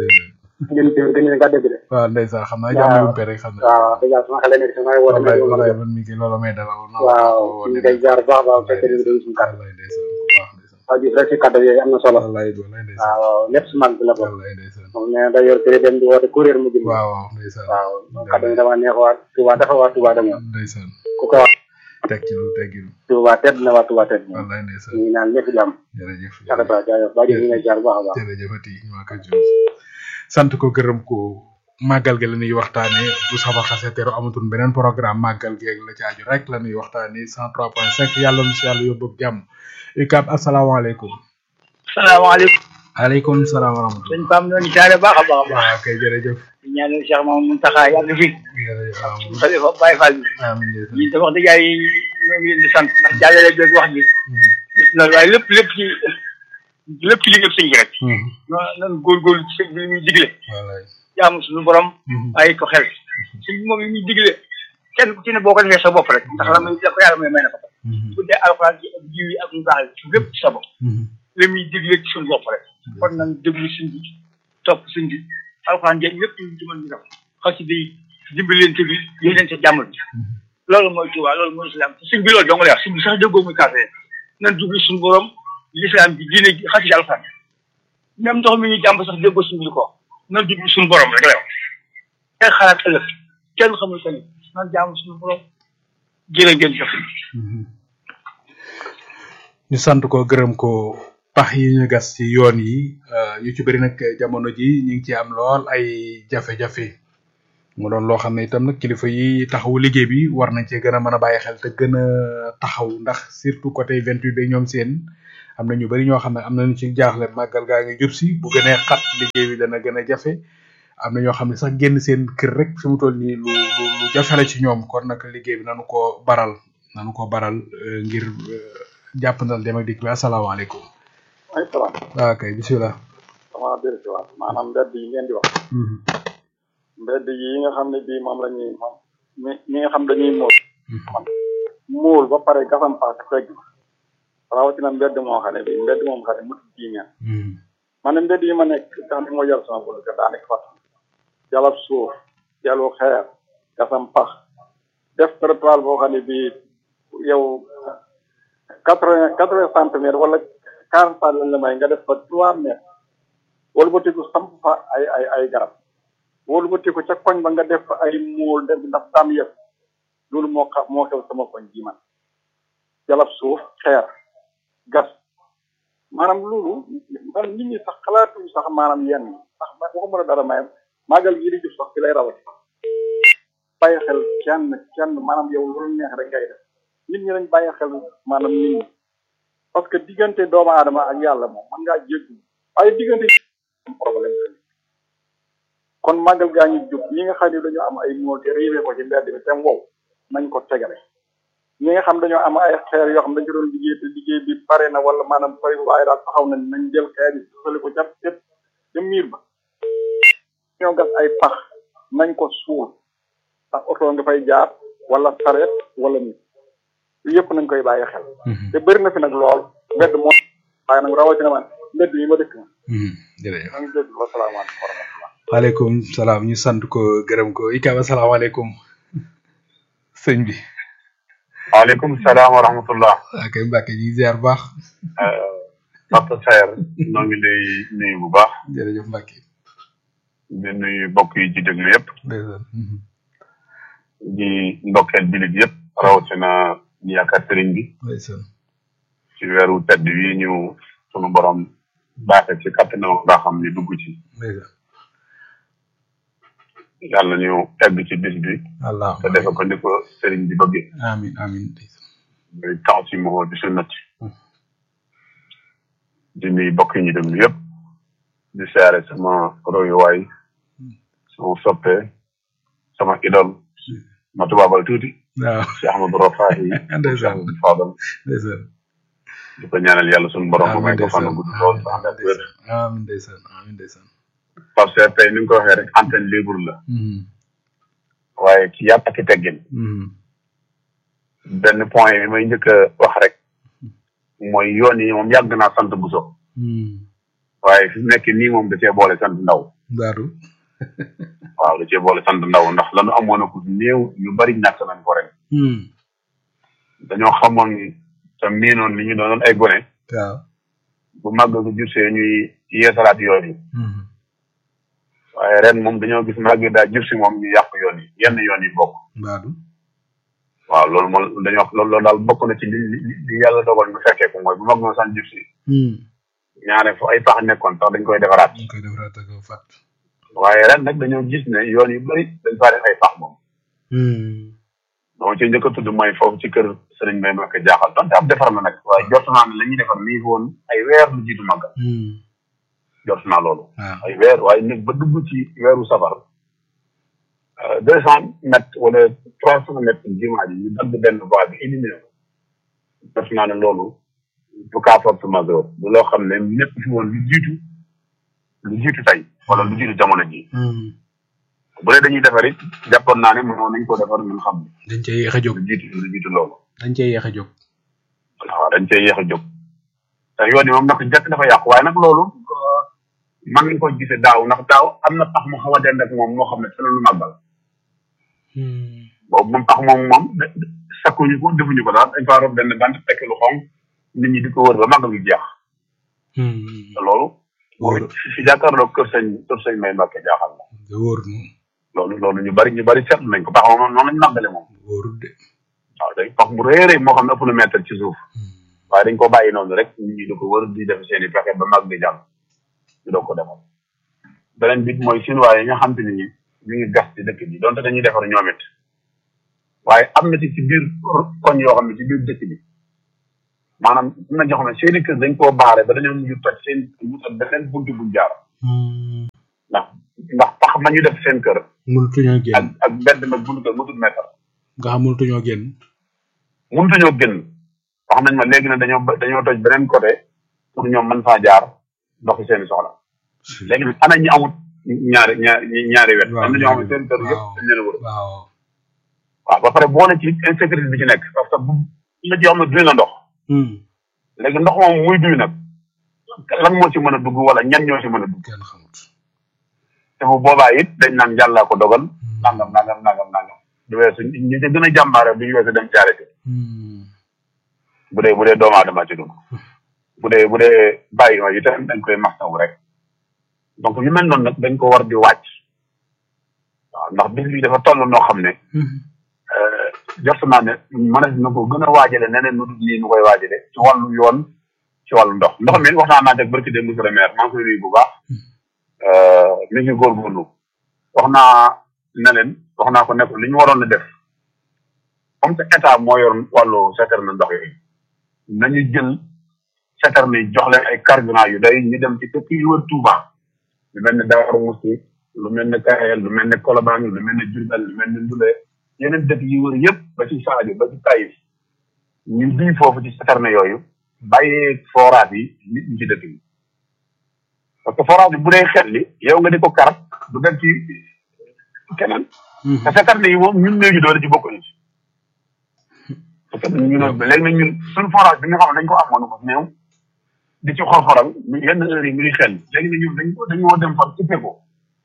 [SPEAKER 10] ngeen teew gën ñu kàddee gi de
[SPEAKER 2] waaw ndeysaan xam naa jàmm yu rek xam naa
[SPEAKER 10] waaw dëgg yàlla sama xel nekk si may woote
[SPEAKER 2] wallaay
[SPEAKER 10] mais
[SPEAKER 2] wallaay man mi ngi loolu may dalal
[SPEAKER 10] waaw ñu ngi koy ziar bu baax a baax fekk ñu doon suñu kàddu
[SPEAKER 2] wallaay ndeysaan bu baax ndeysaan
[SPEAKER 10] waaw Diouf rek si kàddu yooyu am na solo
[SPEAKER 2] wallaay wallaay ndeysaan
[SPEAKER 10] waaw lépp si mag bi la ko
[SPEAKER 2] wallaay ndeysaan
[SPEAKER 10] moom nee na da yor télé dem di woote kuréel mu jëm
[SPEAKER 2] waaw waaw ndeysaan
[SPEAKER 10] waaw kàddu yi dama neex waa Touba dafa waa Touba dañoo
[SPEAKER 2] ndeysaan
[SPEAKER 10] ku ko wax
[SPEAKER 2] teg ci lu teggilu
[SPEAKER 10] Touba tedd na waa Touba tedd na
[SPEAKER 2] wallaay ndeysaan
[SPEAKER 10] ñu ngi naan ñëpp jàmm
[SPEAKER 2] jërëjëf
[SPEAKER 10] akata jaajëf Ba Diouf ñu ngi lay ziar bu baax a baax
[SPEAKER 2] jërëjëfati ñu waa Kër Diouf sant ko gërëm ko màggal gi la ñuy waxtaane bu saba xase teru amatul beneen programme màggal gi ak la ci aju rek la ñuy waxtaane 103.5 yàlla nu si yàlla yóbbu ak jàmm UCAB asalaamaaleykum
[SPEAKER 8] salaamaaleykum
[SPEAKER 2] aleykum salaam wa rahmatulah
[SPEAKER 8] sëñ Pam ñoo ngi jaare baax a baax a baax
[SPEAKER 2] waaw kay jërëjëf
[SPEAKER 8] di ñaanal Cheikh Mamadou Mountakha yàgg fi
[SPEAKER 2] jërëjëf amiin
[SPEAKER 8] xalifa Baye Fall bi
[SPEAKER 2] amiin jërëjëf
[SPEAKER 8] ñun te wax dëgg yàlla yi ñoo ngi leen di sant ndax jàllale beeg wax ji gis na waaye lépp lépp ci lépp ci liggéey sëñ bi rek non nan góorgóorlu ci sëñ bi li muy digle
[SPEAKER 2] wallaay
[SPEAKER 8] jaamu suñu borom bàyyi ko xel sëñ bi moom li muy digle kenn ku ci ne boo ko defee sa bopp rek ndax la muy la ko yàlla may may na ko bu dee alxuraan ji ak jiw yi ak mu baax yi lépp ci sa bopp li muy digle ci suñu bopp rek kon nañ déglu sëñ bi topp sëñ bi alxuraan jeeg lépp ñu ci mën di def xasi di dimbalante bi yéenante jàmm bi loolu mooy Tuubaa loolu mooy islam te sëñ bi loolu dong lay wax sëñ bi sax déggoo muy kaase nan jublu suñu borom l'islam bi diine gi xasi alxuraan même ndox mi ñu jàmb sax déggoo sëñ bi ko nan jublu suñu borom rek lay wax kenn xalaat ëllëg kenn xamul sëñ nan jaamu suñu borom jërë ngeen jëf
[SPEAKER 2] ñu sant ko gërëm ko pax yi ñu gas ci yoon yi euh, ñu ci bëri nag jamono ji ñu ngi ci am lool ay jafe-jafe mu doon loo xam ne itam nag kilifa yi taxawu liggéey bi war nañ cee gën a mën a bàyyi xel te gën a taxaw ndax surtout côté 28 bi ñoom seen am na ñu bari ñoo xam ne am nañu ci jaaxle màggal gaa ngi jub si bu gënee xat liggéey bi dana gën a jafe am na ñoo xam ne sax génn seen kër rek fi mu toll nii lu lu lu jafe la ci ñoom kon nag liggéey bi nanu ko baral nanu ko baral euh, ngir euh, jàppandal dem ak dikk bi asalaamaaleykum
[SPEAKER 4] ay salaam
[SPEAKER 2] waaw kay bisimilah
[SPEAKER 4] sama déré si waat maanaam mbedd yi ngeen di wax mbedd yi nga xam ne bii moom la ñuy moom ñi ñi nga xam dañuy móol man móol ba pare gasam paak fegg rawatina mbedd moo xam ne bii mbedd moom xam ne mutu jii ngeen man ne mbedd yi ma nekk nga xam ne moo jar sama bolo daa nekk fat jalab suuf jalu xeer gasam pax def trottoir boo xam ne bii yow quatre vingt quatre vingt centimètres wala quarante pas lañ la may nga def fa trois mètres wala ba tiku samp fa ay ay ay garab wala ba tiku ca koñ ba nga def fa ay muul def ndax daam yëpp loolu moo xa moo xew sama koñ ji man jalab suuf xeer gas maanaam loolu man nit ñi sax xalaatuñu sax maanaam yenn yi sax ma waxuma la dara mayam màggal gii di jub sax fi lay rawati bàyyi xel kenn kenn maanaam yow loolu neex rek ngay def nit ñi lañ bàyyi xel maanaam nit ñi parce que diggante doomu aadama ak yàlla moom mën ngaa jéggi waaye diggante problème la kon màggal gaa ñu jub ñi nga xam ne dañoo am ay mool te riibee ko ci mbedd bi te wow nañ ko tegale ñi nga xam dañoo am ay xeer yoo xam dañ ko doon liggéey te liggéey bi pare na wala maanaam pare waaye daal taxaw nañ nañ jël xeer yi sosali ko ca ca ca miir ba ñoo gas ay pax nañ ko suul ndax oto nga fay jaar wala sareet wala nit yëpp nañ koy bàyyi xel te bëri na fi nag lool mbedd moo waaye nag rawatina man mbedd yi ma dëkk ma
[SPEAKER 2] jërëjëf
[SPEAKER 4] maa ngi dégg wasalaamaaleykum wa rahmatullah
[SPEAKER 2] waaleykum salaam ñu sant ko gërëm ko ikaam asalaamaaleykum sëñ bi
[SPEAKER 11] waaleykum salaam wa rahmatullah
[SPEAKER 2] waa kay Mbacke ñu ngi ziar bu baax
[SPEAKER 11] Papa Saer noo ngi lay nuyu bu baax
[SPEAKER 2] jërëjëf Mbacke
[SPEAKER 11] di nuyu mbokk yi ci déglu yëpp
[SPEAKER 2] ndeysaan
[SPEAKER 11] di ndokkeel jullit yëpp rawatina ñu yaakaar sëriñ bi
[SPEAKER 2] ndeysaan
[SPEAKER 11] ci weeru tedd wi ñu sunu borom baaxe ci kàttanam ak baaxam ni dugg ci
[SPEAKER 2] ndeysaan
[SPEAKER 11] yàlla ñu egg ci bis bi
[SPEAKER 2] allah
[SPEAKER 11] te defe ko ni ko sëriñ bi bëggee
[SPEAKER 2] amin amin ndeysaan
[SPEAKER 11] muy tax si moo di sunnati di nuyu mbokk yi ñu déglu yëpp di siyaare sama royuwaay sama soppe sama idol ma tubaabal tuuti
[SPEAKER 2] waaw
[SPEAKER 11] si Ahmadou Rafahi
[SPEAKER 2] ndeysaan
[SPEAKER 11] Fadal
[SPEAKER 2] ndeysaan
[SPEAKER 11] di ko ñaanal yàlla sunu borom mu
[SPEAKER 2] amin
[SPEAKER 11] may ko fan
[SPEAKER 2] ndeysaan
[SPEAKER 11] gudd lool sa ànd ak wér
[SPEAKER 2] amin ndeysaan amin ndeysaan
[SPEAKER 11] parce que tey ni nga ko waxee rek antenne libre la
[SPEAKER 2] Mhm,
[SPEAKER 11] waaye ci yàpp ak i teggin
[SPEAKER 2] mhm,
[SPEAKER 11] benn point bi may njëkk a wax rek mooy yoon yi moom yàgg naa sant Bousso
[SPEAKER 2] mhm.
[SPEAKER 11] waaye fi mu nekk nii moom da cee boole sant ndaw
[SPEAKER 2] daaru
[SPEAKER 11] waaw da cee boole sant ndaw ndax lanu amoon a ko néew ñu bari ñàkk nañ ko ren
[SPEAKER 2] Mhm,
[SPEAKER 11] dañoo xamoon te miinoon li ñu doonoon ay gone
[SPEAKER 2] waaw
[SPEAKER 11] bu màgg ko jursee ñuy yeesalaat yoon yi
[SPEAKER 2] Mhm,
[SPEAKER 11] waaye ren moom dañoo gis màgg daa jursi moom ñu yàq yoon yi yenn yoon yi bokk
[SPEAKER 2] baadu
[SPEAKER 11] waaw loolu moom dañoo loolu loolu daal bokk na ci li li li yàlla dogal ñu fekkee ko mooy bu mag moo san jursi
[SPEAKER 2] Mhm,
[SPEAKER 11] ñaare fu ay pax nekkoon sax dañ koy defaraat
[SPEAKER 2] ñu koy defaraat ak fat
[SPEAKER 11] waaye ren nag dañoo gis ne yoon yu bëri dañ faa def ay pax moom
[SPEAKER 2] Mhm,
[SPEAKER 11] dama ci njëkk a tudd mooy foofu ci kër sëriñ Mbay Mbacke jaaxal donte ab defar na nag waaye jot naa ne la ñuy defar nii woon ay weer lu jiitu màggal
[SPEAKER 2] mhm,
[SPEAKER 11] jot naa loolu
[SPEAKER 2] waaw
[SPEAKER 11] ay weer waaye nag ba dugg ci weeru safar deux cent mètres wala trois cent mètres jumaa ji ñu dagg benn voie bi éliminé ko jot naa ne loolu du cas force majeure du loo xam ne lépp fi woon lu jiitu lu jiitu tey wala lu jiitu jamono ji
[SPEAKER 2] Mhm.
[SPEAKER 11] bu dee dañuy defar it jàppoon naa ne mënoon nañ ko defar ñun xam ne
[SPEAKER 2] dañ cee yéex a jóg
[SPEAKER 11] lu jiitu lu jiitu loolu
[SPEAKER 2] dañ cee yéex a jóg
[SPEAKER 11] waaw dañ cee yéex a jóg te yoon yi moom nag jëkk dafa yàqu waaye nag loolu man nañ ko gisee daaw ndax daaw am na pax mu xaw a dend ak moom moo xam ne te lu màggal
[SPEAKER 2] Mhm,
[SPEAKER 11] boobu moom pax moom moom de- de- sakkuñu ko defuñu ko daal dañ faa rob benn bant tekk lu xonq nit ñi di ko wër ba màggal gi jeex
[SPEAKER 2] mhm.
[SPEAKER 11] te loolu moom it fi jàkkaarloo kër sëñ kër sëñ may Mbàkke jaaxal na
[SPEAKER 2] de wóor na
[SPEAKER 11] loolu loolu ñu bari ñu bari seetlu nañ ko pax moom noonu lañ màggale moom
[SPEAKER 2] wóorul de
[SPEAKER 11] waaw day pax bu rëy a rëy moo xam ne ëpp na mètre ci suuf waaye dañ ko bàyyi noonu rek nit ñi di ko wër di def seen i pexe ba mag di jàll ñu doog ko defal beneen bit mooy chinois yi nga xam te ni ñu ngi gas ci dëkk bi donte dañuy defar ñoom it waaye am na ci ci biir koñ yoo xam ne ci biir dëkk bi maanaam am na ñoo xam ne seeni kër dañ koo baare ba dañoo mujj toj seen wutal beneen buntu buñ jaar ndax ndax tax ma ñu def seen kër
[SPEAKER 2] mënutuñoo
[SPEAKER 11] ak
[SPEAKER 2] génn
[SPEAKER 11] ak mbedd mag buntu kër mutul mètre
[SPEAKER 2] nga xam mënutuñoo génn
[SPEAKER 11] mënutuñoo génn wax nañ ma léegi ne dañoo ba- dañoo toj beneen côté pour ñoom mën faa jaar doxi seeni soxla léegi nag ana ñi amut ñaari ñaari ñaari wet am na ñoo xam ne seen kër yëpp dañ leen a wër
[SPEAKER 2] waaw
[SPEAKER 11] waaw ba pare boole ci insécurité bi ci nekk parce que bu la ci xam ne duy na ndox léegi ndox moom muy duy nag lan moo ci mën a dugg wala ñan ñoo ci mën a dugg
[SPEAKER 2] kenn xamut
[SPEAKER 11] te bu boobaa it dañ naan yàllaa ko dogal nangam nangam nangam nangam du weesu ñi ci gën a jàmbaare du ñu weesu dem ci arrêté bu dee bu dee doomu aadama ci dugg bu dee bu dee bàyyi ma itam dañ koy mastawu rek donc yu mel noonu nag dañ ko war di wàcc waaw ndax bis bi dafa toll noo xam ne jot naa ne mënees na ko gën a waajale neneen nu dul nii nu koy waajale ci wàllu yoon ci wàllu ndox ndox mi wax naa naa teg barki dem monsieur le maire maa ngi koy nuyu bu baax mi ngi góorgóorlu wax naa ne leen wax naa ko ne ko li ñu waroon a def comme que état moo yor wàllu citerne ndox yi nañu jël citerne yi jox leen ay carburant yu day ñu dem ci dëkk yu wër Touba lu mel ne Daaru Musti lu mel ne Kayel lu mel ne Colobane lu mel ne Diourbel lu mel ne Ndoulo yeneen dëkk yi wër yëpp ba ci Sadio ba ci Taïf ñu duy foofu ci citerne yooyu bàyyee forage yi nit ñi ci dëkk bi parce que forage bi bu dee xel li yow nga di ko kar du dem ci keneen te citerne yi moom ñun léegi doole ci bokkuñu ci parce que ñu ne léegi nag ñun suñu forage bi nga xam ne dañ ko amoon ko néew di ci xor-xoral yenn heure yi muy xel léegi nag ñun dañ ko dañoo dem fa coupé ko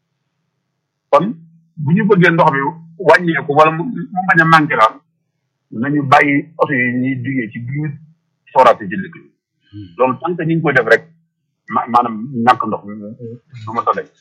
[SPEAKER 11] kon bu ñu bëggee ndox mi wàññeeku wala mu mu bañ a manqué daal nañu bàyyi oto yi ñuy duggee ci biir forage yi ci dëkk bi loolu tant que ñu ngi koy def rek ma maanaam ñàkk ndox mi du ma tane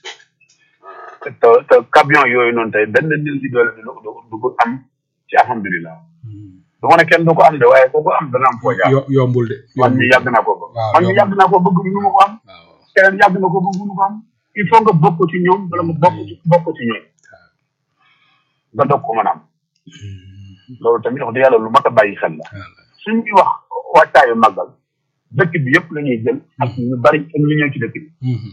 [SPEAKER 11] te te camion yooyu noonu tey benn nil di doole du du du ko am ci alhamdulilah du ma ne kenn du ko am de waaye koo ko am dana am foo jaar
[SPEAKER 2] yo yombul de
[SPEAKER 11] man mi yàgg naa ko bëgg
[SPEAKER 2] waaw
[SPEAKER 11] man mi yàgg naa ko bëgg mënu ma ko am keneen yàgg na ko bëgg mënu ko am il faut nga bokk ci ñoom wala nga bokk ci bokk ci ñoom nga dog ko mën a am loolu tamit wax dëgg yàlla lu mat a bàyyi xel la suñuy wax wàccaayu màggal dëkk bi yëpp la ñuy jël ak ñu bari ak ñu ñëw ci dëkk bi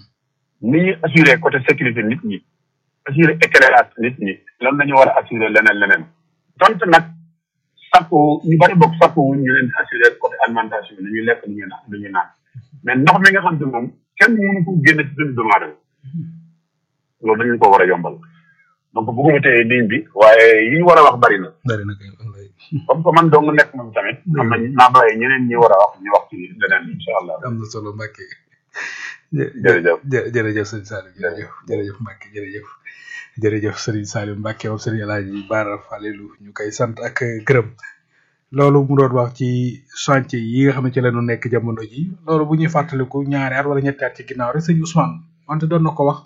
[SPEAKER 11] ni ñuy assuré côté sécurité nit ñi assuré éclairage nit ñi loolu la ñu war a assuré leneen leneen donte nag sakku ñu bari bokk sakku wuñ ñu leen assuré côté alimentation bi ñuy lekk lu ñuy naan lu ñuy naan mais ndox mi nga xam ne moom kenn mënu ko génne ci dund doomu aadama loolu dañu ko war a yombal donc bëgguma teye ligne bi waaye yi ñu war a wax bari na
[SPEAKER 2] bari na kay wallaay
[SPEAKER 11] comme que man dong nekk moom tamit am nañ naa bàyyi ñeneen ñi war a wax ñu wax ci leneen incha allah
[SPEAKER 2] am na solo Mbacke
[SPEAKER 11] jërëjëf
[SPEAKER 2] jë- jërëjëf sëñ Saliou jërëjëf jërëjëf Mbacke jërëjëf jërëjëf Serigne Saliou Mbacke moom Serigne El Hadji Bara Falelu ñu koy sant ak gërëm loolu mu doon wax ci chantier yi nga xam ne ci la ñu nekk jamono ji loolu bu ñuy fàttaliku ñaari at wala ñetti at ci ginnaaw rek sëñ Ousmane wante doon na ko wax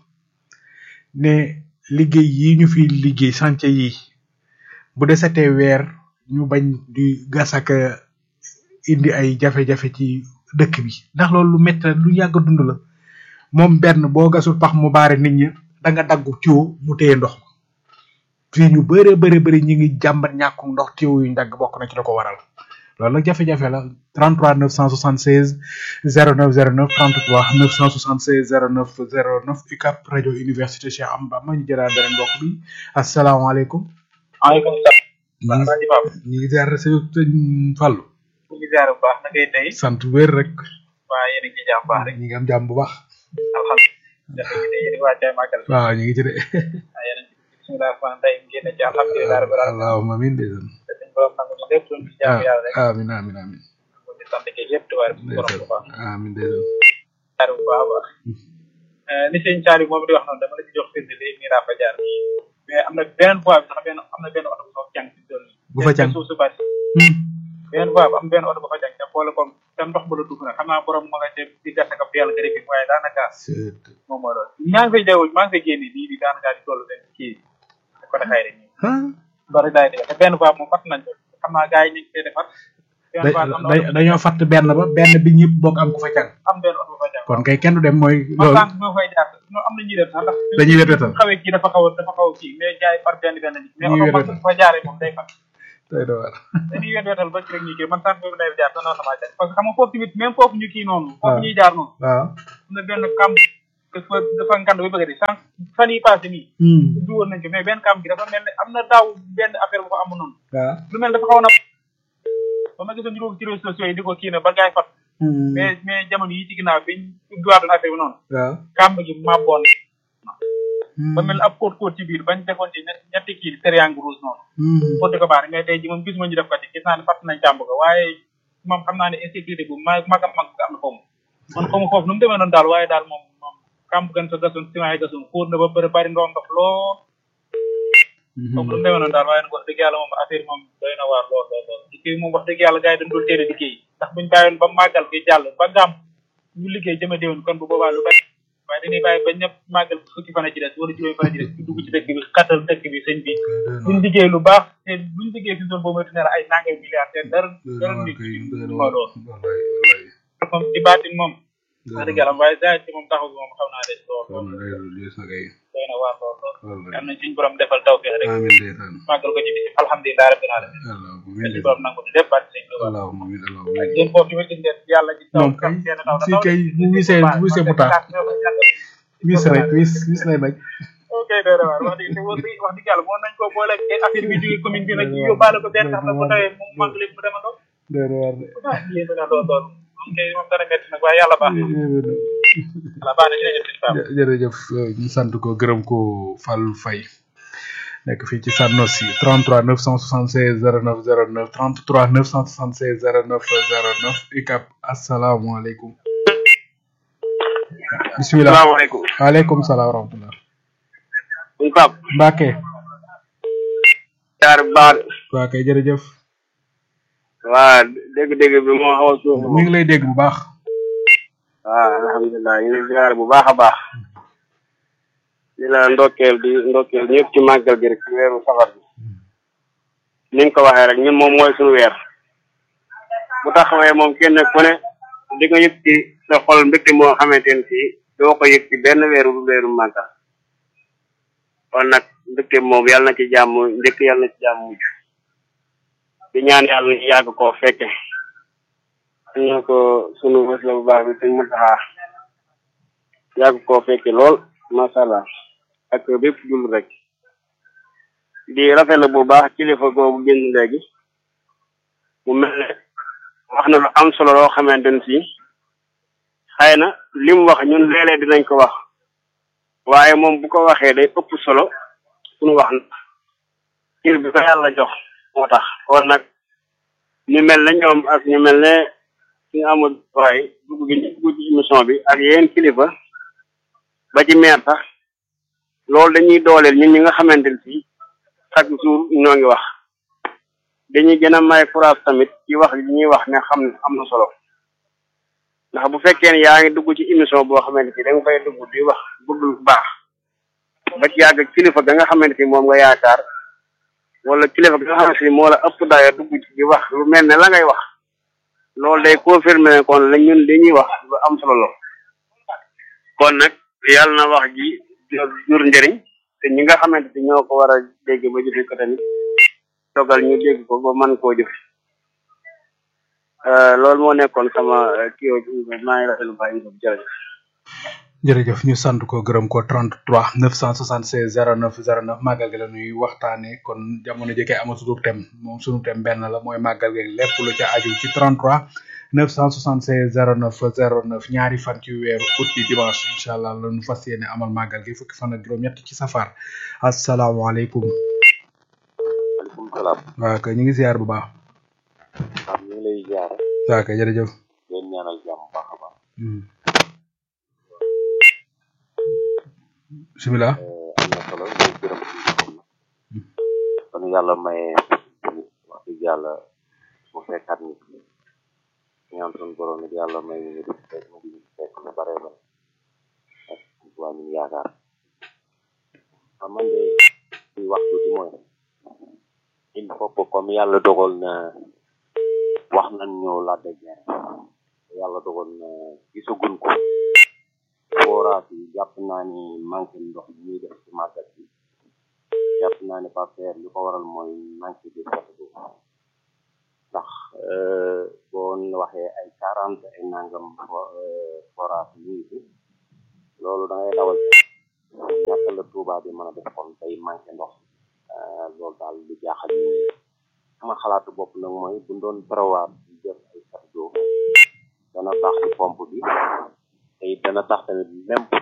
[SPEAKER 2] ne liggéey yi ñu fi liggéey chantier yi bu desetee weer ñu bañ di gasaka indi ay jafe-jafe ci dëkk bi ndax loolu lu métti la lu yàgg a dund la moom benn boo gasul pax mu baare nit ñi da nga daggu tuyau mu téye ndox ma fii ñu bëree bëri bëri ñi ngi jàmbat ñàkkum ndox tuyau yuñ dagg bokk na ci la ko waral loolu nag jafe-jafe la 33 976 0909 33 976 09 09 UCAP rajo université Cheikh Amba ma ñu jëlaat beneen mbokk bi asalaamaaleykum.
[SPEAKER 12] maaleykum salaam.
[SPEAKER 2] ñu ngi
[SPEAKER 12] Alaaji Pape.
[SPEAKER 2] ñu ngi ziar sëñ Fallou.
[SPEAKER 12] ñu ngi ziar bu baax na ngay tey.
[SPEAKER 2] sant wér rek.
[SPEAKER 12] waa yéen a ngi ci jàmm baax rek.
[SPEAKER 2] ñu ngi am jàmm bu baax.
[SPEAKER 12] alhamdulilah. dafa ngi tey yéen a ngi waajal màggal.
[SPEAKER 2] waaw ñu ngi ci de.
[SPEAKER 12] waa yéen a ngi ci bisimilah rahmaan tey ngeen ci alhamdulilah rabbil alamin.
[SPEAKER 2] allahumma amiin ndeysaan.
[SPEAKER 12] te suñu borom nangu ñu lépp luñ ci jàmm yàlla rek.
[SPEAKER 2] amiin amiin amiin.
[SPEAKER 12] ñu ngi sant kii yëpp tubaab suñu borom bu baax.
[SPEAKER 2] amiin ndeysaan.
[SPEAKER 12] ziar bu baax a baax. li sëñ Thiari moom di wax noonu dama la ci jox firnde léegi nii daa fa jaar. mais am na beneen fois bi sax benn am na benn oto bu fa jàng ci tool
[SPEAKER 2] bu fa jàng
[SPEAKER 12] suuf su bari. beneen fois bi am benn oto bu fa jàng te boole ko te ndox ba la dugg nag xam naa borom ma nga ca di gas ak yàlla nga dégg waaye daanaka moom moo doon maa ngi fay jaww maa ngi fay génne nii di daanaka di toll seen kii côté xayri nii bari daay def te benn fois moom fat nañ ko xam naa gars yi ñu ngi koy defar benn fois am na
[SPEAKER 2] dañoo fatt benn ba benn bi ñëpp bokk am ku fa càng
[SPEAKER 12] am benn oto bu fa jàng
[SPEAKER 2] kon kay kenn du dem mooy
[SPEAKER 12] man
[SPEAKER 2] loolu
[SPEAKER 12] sànq moo fay jaar non am na ñuy def sax ndax
[SPEAKER 2] Dañuy wet wetal.
[SPEAKER 12] xawee kii dafa xaw a dafa xaw a kii mais jaay par benn benn nit mais
[SPEAKER 2] Ñuy
[SPEAKER 12] oto
[SPEAKER 2] wet
[SPEAKER 12] mag
[SPEAKER 2] wetal.
[SPEAKER 12] fa jaaree moom day fat
[SPEAKER 2] doy na waar
[SPEAKER 12] dañuy wet wetal ba ci rek ñu kii man sànq boobu day jaar sa noonu sama jaar parce que xam nga foofu tamit même foofu ñu kii noonu foofu
[SPEAKER 2] waaw.
[SPEAKER 12] ñuy jaar noonu
[SPEAKER 2] waaw
[SPEAKER 12] am na benn kamb dafa dafa ngand ba bëgg a di sànq fan yi passé nii du woon nañ ko mais benn kamb gi dafa mel ne am na daaw benn affaire bu ko amoon noonu
[SPEAKER 2] waaw
[SPEAKER 12] lu mel dafa xaw na ba ma gisoon ñu ko ci réseaux sociaux yi di ko kii ne ba gaay fat mais mais jamono yi ci ginnaaw biñ ubbiwaatoon affaire bi noonu
[SPEAKER 2] waaw
[SPEAKER 12] kamb gi mabboon ba mel ne ab kóot kóot ci biir bañ defoon ci ñett- ñetti kii triangle rouge noonu pour di ko baax mais tey ji moom gisuma ñu def ko ci gis naa ne fàtt nañ càmb ko waaye moom xam naa ne insécurité bu ma mag a mag am na foofu man xamu foofu nu mu demee noonu daal waaye daal moom moom kamb gan sa gasoon ciment yi gasoon xóot na ba bëri bari ndox ndox lool comme nu mu demee noonu daal waaye nag wax dëgg yàlla moom affaire moom doy na waar lool lool lool liggéey moom wax dëgg yàlla gars yi dañ doon teel a liggéey ndax buñ bàyyoon ba màggal gi jàll ba gàmm ñu liggéey jëme déwén kon bu boobaa lu bari waaye dañuy bàyyi ba ñëpp màggal fukki fan a ci des wala juróomi fan a ci des ñu dugg ci dëkk bi xatal dëkk bi sëñ bi buñ liggéey lu baax te buñ liggéey fi zone boobu moytu ne la ay nangay milliards te dara dara nit moo lool moom ci baatin moom wax dëgg yàlla waaye saa ci moom taxaw bi moom xaw naa des lool lool doy na waar lool lool am nañ suñ borom defal taw feex rek
[SPEAKER 2] amiin ndeysaan
[SPEAKER 12] màggal ko ci bis alhamdulilah rabbil alamin suñ borom nangu lépp baat sëñ Tuubaa
[SPEAKER 2] allahumma amiin allahumma
[SPEAKER 12] ak yéen foofu tamit gis ngeen yàlla ci taw
[SPEAKER 2] moom kay
[SPEAKER 12] seen taw
[SPEAKER 2] fii kay bu wisee bu wisee mu tax wis rek wis wis lay bañ
[SPEAKER 12] ok doy na waar wax dëgg te wax dëgg wax dëgg yàlla moo nañ ko boole ak affaire bi jógee commune bi nag ñu yóbbaale ko benn xam na bu tawee mu màgg lépp mu demandoo
[SPEAKER 2] doy na waar de
[SPEAKER 12] ah yéen dina lool lool moom kay moom dana métti nag waaye yàlla baax na yàlla baax na jërëjëf sëñ Pape
[SPEAKER 2] jë- jërëjëf ñu sant ko gërëm ko Fallou Faye nekk fii ci Sanosi 33 976 09 09 33 976 09 09 UCAB asalaamaaleykum. bisimilah
[SPEAKER 13] salaamaaleykum.
[SPEAKER 2] waaleykum salaam wa rahmatulah.
[SPEAKER 13] sëñ Pape.
[SPEAKER 2] Mbacke.
[SPEAKER 13] jaar bu baax de.
[SPEAKER 2] waa kay jërëjëf.
[SPEAKER 13] waa dégg-dégg bi moo xaw a suuf.
[SPEAKER 2] mi ngi lay dégg bu baax.
[SPEAKER 13] waaw alhamdulilah ñu ngi ziar bu baax a baax. di la ndokkeel di ndokkeel ñëpp ci màggal gi rek ci weeru safar bi. ni nga ko waxee rek ñun moom mooy suñu weer. bu taxawee moom kenn ku ne di nga yëg ci sa xol mbégte moo xamante ne fii doo ko yëg ci benn weeru bu weeru màggal. kon nag mbégte moom yàlla na ci jàmm njëkk yàlla na ci jàmm mujj. di ñaan yàlla ñu yàgg koo fekke ñu ko sunu bés la bu baax bi suñ Muntaxa yàgg koo fekke lool macha allah ak bépp jul rek di rafetlu bu baax kilifa googu génn léegi mu mel ne wax na lu am solo loo xamante ne si xëy na li mu wax ñun léeg-léeg dinañ ko wax waaye moom bu ko waxee day ëpp solo suñu wax na kir bi ko yàlla jox moo tax kon nag ñu mel ne ñoom ak ñu mel ne ñu amul waay dugg gi ñu dugg ci émission bi ak yeneen kilifa ba ci meer sax loolu dañuy dooleel ñun ñi nga xamante ne fii chaque jour ñoo ngi wax dañuy gën a may courage tamit ci wax li ñuy wax ne xam ne am na solo ndax bu fekkee ne yaa ngi dugg ci émission boo xamante ni da nga fay dugg di wax bëgg lu baax ba ci yàgg kilifa ga nga xamante ni moom nga yaakaar wala kilifa ga nga xamante ni moo la ëpp dayo dugg ci di wax lu mel ne la ngay wax loolu day confirmer ne kon la ñun li ñuy wax lu am solo la kon nag yàlla na wax ji jur njëriñ te ñi nga xamante ni ñoo ko war a dégg ba jëfe ko tamit dogal ñu dégg ko ba mën koo jëf loolu moo nekkoon sama kii maa ngi rafetlu bàyyi nga jërëjëf
[SPEAKER 2] jërëjëf ñu sant ko gërëm ko 33 976 09 09 màggal gi la ñuy waxtaanee kon jamono jëkkee amatutu tem moom sunu tem benn la mooy màggal gi lépp lu ca aju ci 33 976 09 09 ñaari fan ci weeru août bi dimanche incha allah la ñu fas yéene amal màggal gi fukki fan ak juróom-ñett ci safar asalaamaaleykum.
[SPEAKER 14] maaleykum salaam.
[SPEAKER 2] waaw kay ñu ngi ziar bu baax.
[SPEAKER 14] waaw ñu ngi lay ziar.
[SPEAKER 2] waaw kay jërëjëf.
[SPEAKER 14] leen ñaanal jàmm bu baax a baax.
[SPEAKER 2] bisimilah.
[SPEAKER 14] am na solo ñu ngi gërëm ci kon yàlla maye wax dëgg yàlla mu fekkaat nit ñaan suñu borom it yàlla may ñu di fekk mu di fekk lu bare bare ak waa ñu yaakaar ah man de di wax tuuti mooy il faut que comme yàlla dogal na wax nañ ñëw la de guerre yàlla dogal na gisaguñ ko forage yi jàpp naa ni manqué ndox bi ñuy def ci màggat bi jàpp naa ni papeer li ko waral mooy manqué de château d'eau ndax boo waxee ay quarante ay nangam forage ñu ngi fi loolu da ngay dawal ñàkk la Touba bi mën a def kon day manqué ndox loolu daal lu jaaxal ñu sama xalaatu bopp nag mooy bu doon prévoir di def ay château d'eau dana baax ci pompe bi te it dana tax tamit même